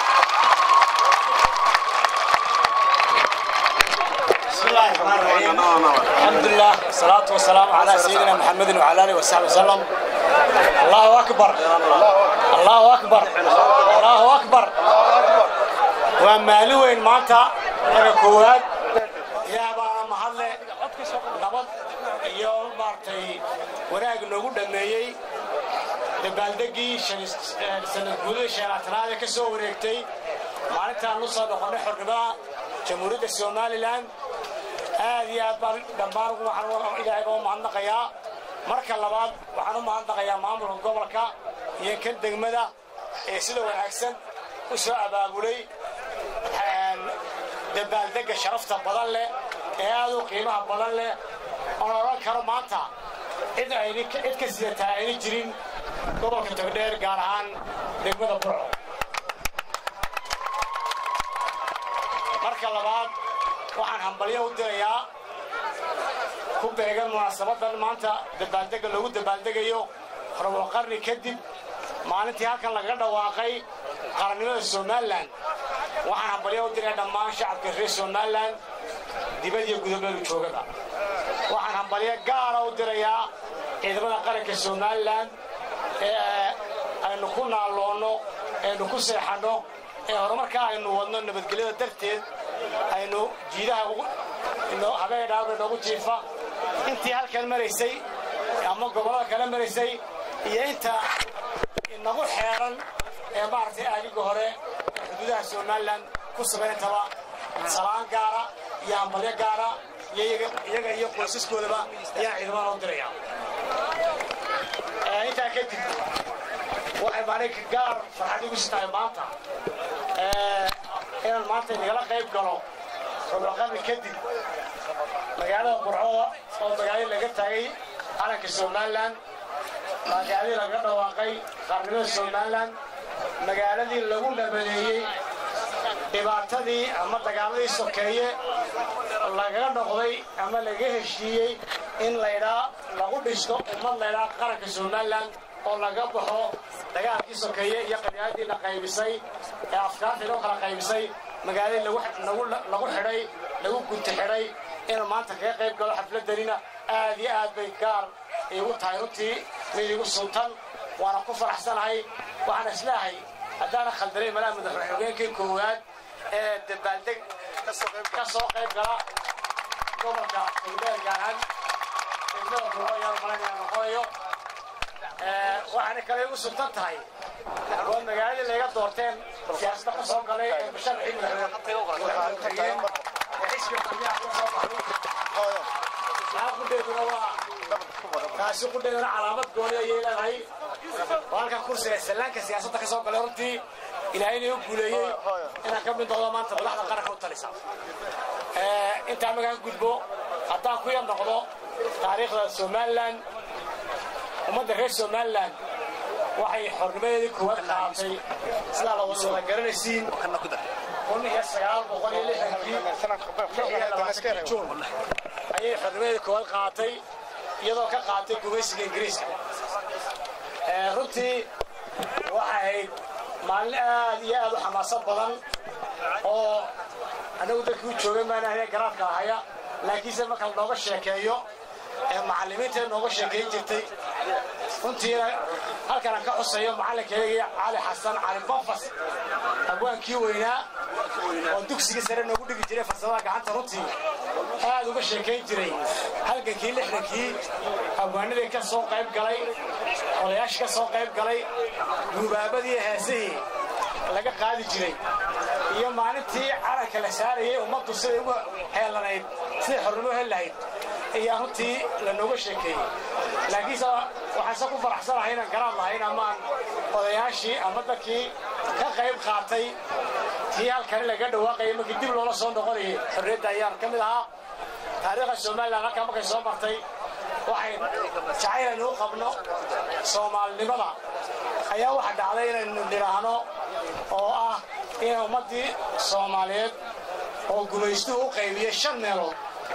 بسم الله الرحمن الرحيم الحمد لله والصلاة والسلام على سيدنا محمد وعلى آله وصحبه وسلم الله أكبر الله أكبر الله أكبر ومالي وين مانتا ركوات يا بابا محل نبض يوم مارتي wanaag noogu dhameeyey dabaaldegii sanad guudada sheelaatanaad ee ka soo wareegtay maalintaan u soo noqonnay xornimada jamhuuriyadda somalilan aad iyo aad baan dhammaan waxaan ilaahay uga mahadnaqayaa marka labaad waxaan u mahadnaqayaa maamulka gobolka iyo kan degmada ee sida wanaagsan u soo abaabulay dabaaldegga sharafta badan leh ee aad u qiimaha badan leh oon odhan karo maanta cid ayni cid ka sidataa ayna jirin gobolka togdheer gaar ahaan degmada burco marka labaad waxaan hambalyo u dirayaa ku beegan munaasabadan maanta dabaaldega loogu dabaaldegayo rabo qarni kadib maalintii halkan lagaga dhawaaqay qarannimada somalilan waxaan hambalyo u diraya dhammaan shacabka reer somalilan dibad iyo gudabeelu joogaba waxaan hambalyo gaara u dirayaa ciidamada qaranka somalilan ee aynu ku naalloonno aynu ku seexanno ee horumarka aynu wadno nabadgelyada darteed aynu jiidaha habeen dhaawga noogu jiifa intii halkan maraysay ama gobollada kale maraysay iyo inta inagu xeeran ee maaragtay aadiga hore ee xuduudaha somalilan ku sugan intaba salaan gaara iyo hambalyo gaara iyaga iyo qoysaskoodaba ayaan ciidamada u diraya intaa kadib waxay maalin gaar farxad igu sitahay maanta inaan maanta nagala qayb galo rubaqarni kadib magaalada burco oo magaaladii laga taagay calanka somalilan magaaladii laga dhawaaqay qaarnimada somalilan magaaladii lagu nabadeeyey dhibaatadii ama dagaaladii sokeeye lagaga noqday ama lagaga heshiiyey in laydhaa lagu dhisto ummad laydhaa qaranka somalilan oo laga baxo dagaalkii sokeeye iyo qadiyaadiina qaybisay ee afkaarta inoo kala qaybisay magaaladii lagu xidhay lagu gunti xidhay inaan maanta kaga qayb galo xafladanina aad iyo aad bay gaar iigu tahay runtii mid igu sultan waana ku faraxsanahay waxaan isleehay haddaana khaldanay malaha madaxweyne xogeenkii koowaad ee dabaaldeg ka soo qayb gala gobolka togdheer gaaraan degmada buuro ayaan malaynayaa noqonayo waxaana kale igu sultan tahay waa magaaladii layga doorteen siyaasadda ka soo galay ee musharxii madaxweyne xisbiga kulmiyaha ka soo baxay taa qudheeduna waa taasi qudheeduna calaamad gooni ayay leedahay waa halkan kursiga sallaanka siyaasadda ka soo galay runtii ilaahayna u guuleeyey inaan ka mid noqdo maanta madaxda qaranka u talisa intaa magaan gudbo haddaan ku yar noqdo taariikhda somalilan ummadda reer somalilan waxay xornimadeedii koowaad qaadatay sidaa la wada garanaysiin kun iyo sagaal boqol iyo lixdankii lix iyo labaatankii juun ayay xornimadeedii koowaad qaadatay iyadoo ka qaadatay gumaysiga ingiriiska runtii waxay ahayd maalin aad iyo aad u xamaasad badan oo annagu dadkii u joogay maanahaya garaadka ahaya laakiinse marka nooga sheekeeyo ee macallimiinta nooga sheekeyn jirtay runtiina halkanaan ka xuseeyo macallinkeygii cali xasan cali bonfas abwaankii weynaa oo dugsiga sare noogu dhigi jiray farsamada gacanta runtii aad uga sheekayn jiray halgankii lixdankii abwaanadii ka soo qayb galay odayaashii ka soo qayb galay duubaabadii heesihii laga qaadi jiray iyo maalintii calanka la saarayay ummaddu siday ugu heelanayd siday xornimo heli lahayd ayaa runtii lanooga sheekeeyey laakiinse waxaanse ku faraxsanahay inaan garaad lahayn amaan odayaashii ama dadkii ka qayb qaatay tii halkani laga dhawaaqayay markii dib loola soo noqonayay xorriyadda ayaan ka mid ahaa taariikhda somalilan halkaa markay soo martay waxay jacaylanu u qabno soomaalinimada ayaa waxa dhacday inaynu nidhaahno oo ah in ummaddii soomaaliyeed oo gumaystuhu u qaybiyey shan meelood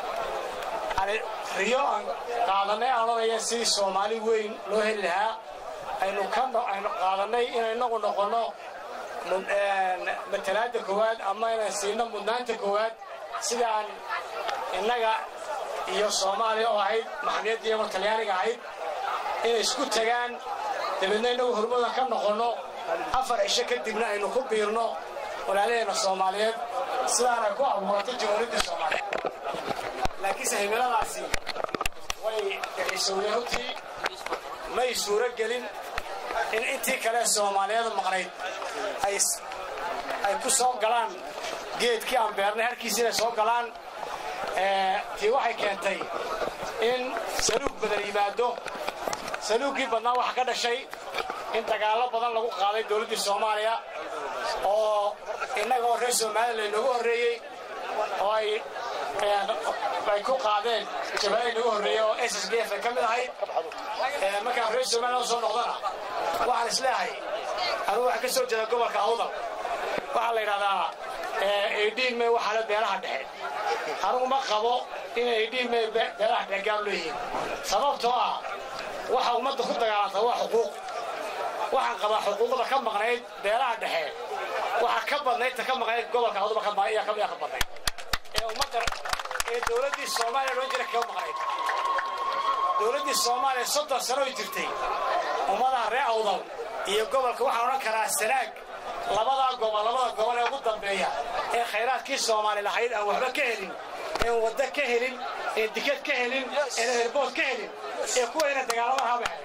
riyo aan qaadanay aan odhanaya sidii soomaali weyn loo heli lahaa aynu aynu qaadanay inay inagu noqonno matalaadda koowaad ama inaan siino mudnaanta koowaad sidaan innaga iyo soomaaliya oo ahayd maxamiyadda iyagoo talyaaniga ahayd inay isku tagaan dabeedna innagu hormooda ka noqonno afar cisho kadibna aynu ku biirno walaalaheenna soomaaliyeed sidaan ay ku abuuratay jamhuuriyadda soomaaliyeed laakiinse himiladaasi way dhexisowday runtii may suuro gelin in intii kale soomaaliyeed maqnayd ay ku soo galaan geedkii aan beernay harkiisi inay soo galaan tii waxay keentay in saluug badan yimaado saluuggii badnaa waxa ka dhashay in dagaallo badan lagu qaaday dowladdii soomaaliya oo innaga oo reer somalilan inoogu horreeyey oo ay ay ku qaadeen jabhada inagu horreeyey oo s s d f ay ka mid ahayd markaan reer somalilan soo noqdana waxaan isleehay anugu waxaan ka soo jeeda gobolka awdal waxaa la yidhahdaa edhiigme waxaa le beelaha dhexe anugu ma qabo inay edhiigme beelaha dhexe gaar leeyihiin sababtoo ah waxa ummadda ku dagaalanta waa xuquuq waxaan qabaa xuquuqda ka maqnayd beelaha dhexe waxaa ka badnayd ta ka maqnayd gobolka awdal ka badnayd ee ummadda ee dowladdii soomaaliya loo jira kaga maqnayd dowladdii soomaaliya soddon sano ay jirtay ummadaha reer awdal iyo gobolka waxaan odhan karaa sanaag labadaa gobol labada gobol ee ugu dambeeya ee khayraadkii soomaali lahayd aan waxba ka helin een waddo ka helin een dikad ka helin een herbood ka helin ee kuwayna dagaalama haba helin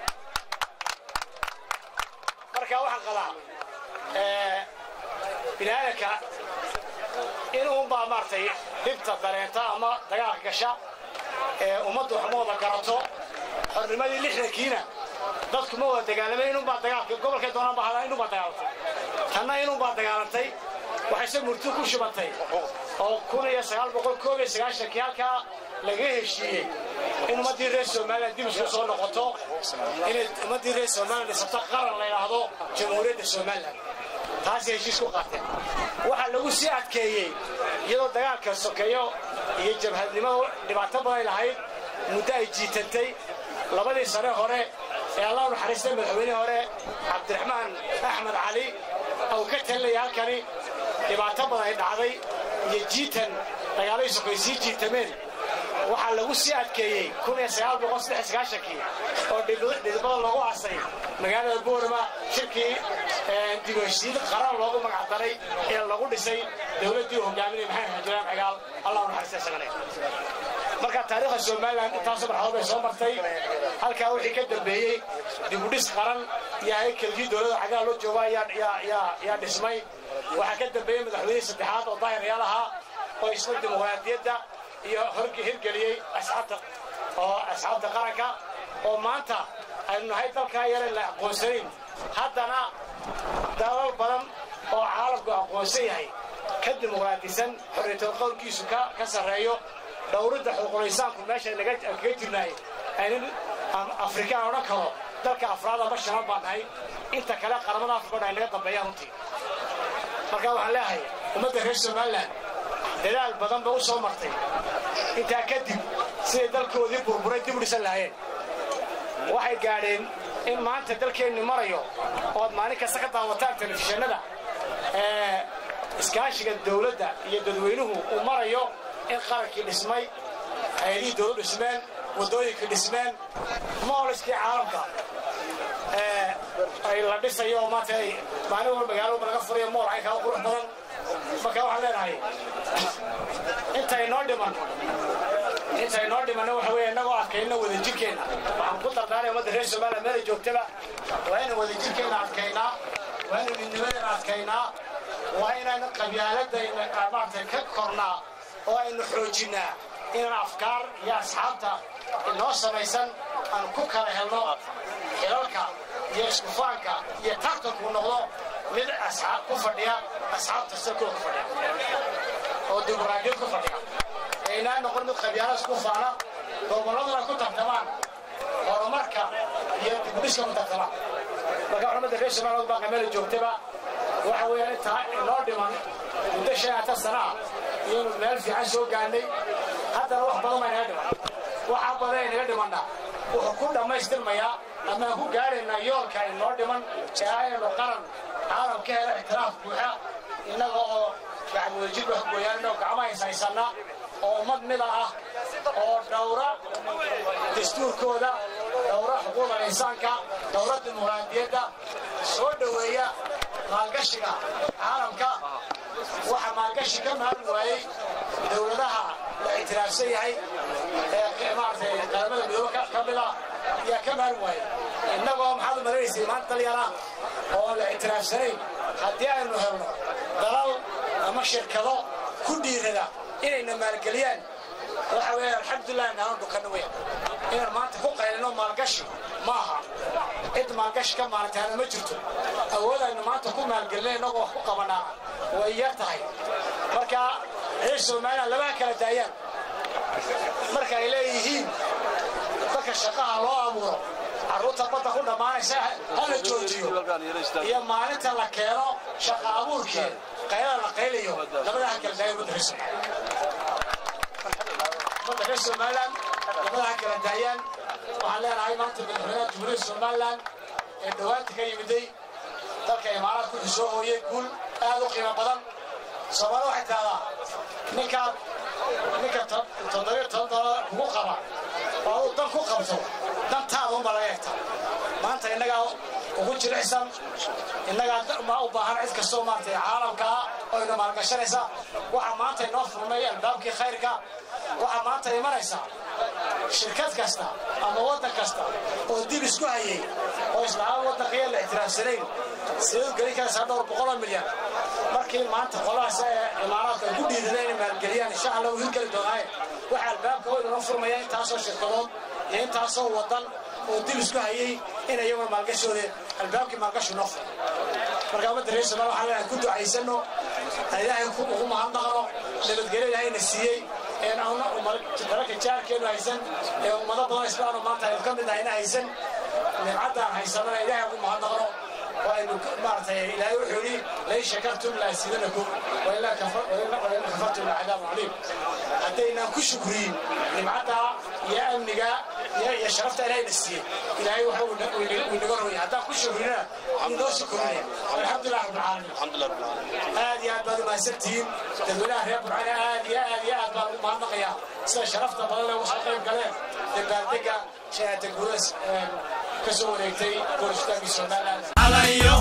marka waxaan qabaa biniaadanka inuunbaa maaragtay dhibta dareenta ama dagaalka gasha ee ummaddu waxmooda garato xornimadii lixdankiina dadku ma wada dagaalamay inunbaa dagaalka gobolkay doonaan baa hadaa inunbaa dagaalantay tanna inunbaa dagaalantay waxayse murti ku shubantay oo kun iyo sagaal boqol koob iyo sagaashankii halkaa laga heshiiyey in ummaddii reer somalilan dib isku soo noqoto inay ummaddii reer somalilan dhisato qaran la yidhaahdo jamhuuriyadda somalilan taasay heshiis ku qaateen waxaa lagu sii adkeeyey iyadoo dagaalka sokeeyo iyo jabhadnimadu dhibaato baday lahayd muddo ay jiitantay labadii sane hore ee allah naxariistay madaxweyne hore cabdiraxmaan axmed cali ou ka talinaya halkani dhibaato badan ay dhacday iyo jiitan dagaalladii sokoy sii jiitameen waxaa lagu sii adkeeyey kii oo dhidibada loogu asay magaalada boorama shirkii dibheshiid qaran loogu magacdaray ee lagu dhisay dowladdii hogaaminaya maxamed xajilaan cigaal allah naxariista isagane marka taariikhda somalilan intaasoo marxadood bay soo martay halkaa wixii ka dambeeyey dibudhis qaran iyo haykalkii dowladda cagaal loo jooga yaa dhismay waxaa ka dambeeyey madaxweynihii saddexaad oo daahir yaal ahaa oo isla dimuqraadiyadda iyo hirgeliyey asxaabta oo asxaabta qaranka oo maanta aynu nahay dalkaa yare la aqoonsanayn haddana dalal badan oo caalamku aqoonsan yahay ka dimuqraadisan xorriyatood qowlkiisu ka sarreeyo dhowridda xuquuqul-insaanku meesha kaga jirnaay aynan afrikaan odhan karo dalka afraad amba shanad baan nahay inta kale qaramada afrika o dhan ay naga dambeeyaan runtii marka waxaan leeyahay ummadda reer somalilan dadaal badan ba u soo martay intaa kadib siday dalkoodii burburay dib u dhisan lahaayeen waxay gaadheen in maanta dalkeenni marayo ood maalin kasta ka daawataan telefishinada ee iskaashiga dowladda iyo dadweynuhu uu marayo in qarankii dhismay hay-adihii dowlad dhismeen waddooyinkii dhismeen mooliskii caalamka ay la dhisayo oo maanta ay maalin walba magaalo walba laga furayo mool caynkaa u qurux badan marka waxaan leenahay intay noo dhiman intay noo dhimanna waxa weeye innagoo adkayna wadajirkeenna waxaan ku dardaaraya ummadda reer somaliya meela joogtaba waa inaan wadajirkeenna adkaynaa waa inaan midnimadeena adkaynaa waa inaan qabyaaladda maaragtay ka kornaa oo aynu xoojinnaa inaan afkaar iyo asxaabta inoo samaysan aan ku kala helno xilalka iyo iskufaanka iyo tartanku noqdo mid asxaab ku fadhiya asxaabta sakoo ku fadhiya oo dimuqraadiyad ku fadhiya aynaa noqon mid qabyaalas ku faana gobolladuna ku tartamaan horumarka iyo dibudhiska ku tartamaan marka culamada reer somaliland baa qameela joogtaba waxa weeyaan intaa inoo dhiman muddo shan iyo tan sana ah iyonu meel fiican soo gaadhnay haddana wax badan baa inaga dhiman waxa badan inaga dhimanna wuxuu ku dhammaystirmayaa amaan ku gaadhaynaa yoolka inoo dhiman ee aynu qaran caalam ka hela ixtiraaf buuxa innaga oo gacmuwajir wax gooyaan innagoo gacmaha is haysanna oo ummad mida ah oo dhowra dastuurkooda dhowra xuquuqda insaanka dhowra dimuqraadiyadda soo dhoweeya maalgashiga caalamka waxa maalgashi ka maalin waayey dowladaha la ictiraafsan yahay ee maaragtay qaramada midoobe ka mid ah ayaa ka maalin waayey innagoo maxaad u maranaysay maanta dalyara oo la ictiraafsanayn haddii aynu helno dalal ama shirkado ku dhiirada inayna maalgeliyaan waxa weeye alxamdulilah naanu dhukanna weyn inaan maanta ku qaylino maalgashi ma aha cid maalgashi ka maalintaana ma jirto awoodaynu maanta ku maalgelina innagoo wax ku qabanaa way yar tahay marka reer somaliland labaha kala daayaan marka ay leeyihiin dadka shaqaha loo abuuro carruurta badda ku dhammaanaysa ha la joojiyo iyo maalinta la keeno shaqa abuurkii qaylada la qaylayo labadaha kala daaya ummadda reer somaliland ummadda reer somaliland labadaha kala daayaan waxaan leenahay maanta madaxweynaha jumhuuriyadda somaliland ee dhowaanta ka yimiday dalka imaaraadka wuxuu soo hooyey guul aad u qiimo badan soomaalida waxay tahdaa ninkaad ninka toddobiyo toban doolar kugu qaba oo uu dan ku qabto dantaada unbaa laga egta maanta innagaa ugu jilicsan innagaa ma u baahan cid kastoo maaragtay caalamkaa oo ina maalgashanaysa waxaa maanta inoo furmay albaabkii khayrka waxaa maanta imanaysa shirkad kasta ama waddan kasta oo dib isku hayay oo islaama waddankiiya la ictiraafsanayn siduu gelin karaysaa dhowr boqoloo milyan markii maanta qolahaas ee imaaraadka ay ku dhiidada inay maalgeliyaan insha allah uu hirgeli doonaaye waxaa albaabka weyn inoo furmaya intaasoo shirkadood iyo intaasoo waddan oo dib isku hayay in iyaguna maalgashooda albaabkii maalgashu noo furo marka ummadda reer somaal waxaan leenahay ku ducaysano ilaahay ugu mahadnaqno nabadgelyo ilaahayna siiyey een auna dalalka jaarkeenu haysan ee ummado badan islaano maanta aynu ka mid ahayna haysan nimcaddaan haysanana ilaahay ugu mahadnaqno وأن مارت إلهي وحولي لئن شكرتم لأزيدنكم وإن كفرتم لعذاب عليم حتى كشكرين لمعتا يا أمنيكا يا يا شرفت إلهي نسيه إلهي وحول ونقرر حتى كشكرين ندور شكرين الحمد لله رب العالمين الحمد لله رب العالمين هذه أدبار ما سرتين تقولها يا أبو علي هذه هذه أدبار ما نقيا سلا شرفت بدل وحقين كلام تبارك شيء تقول كسو وريتي كورشتاكي سودانا على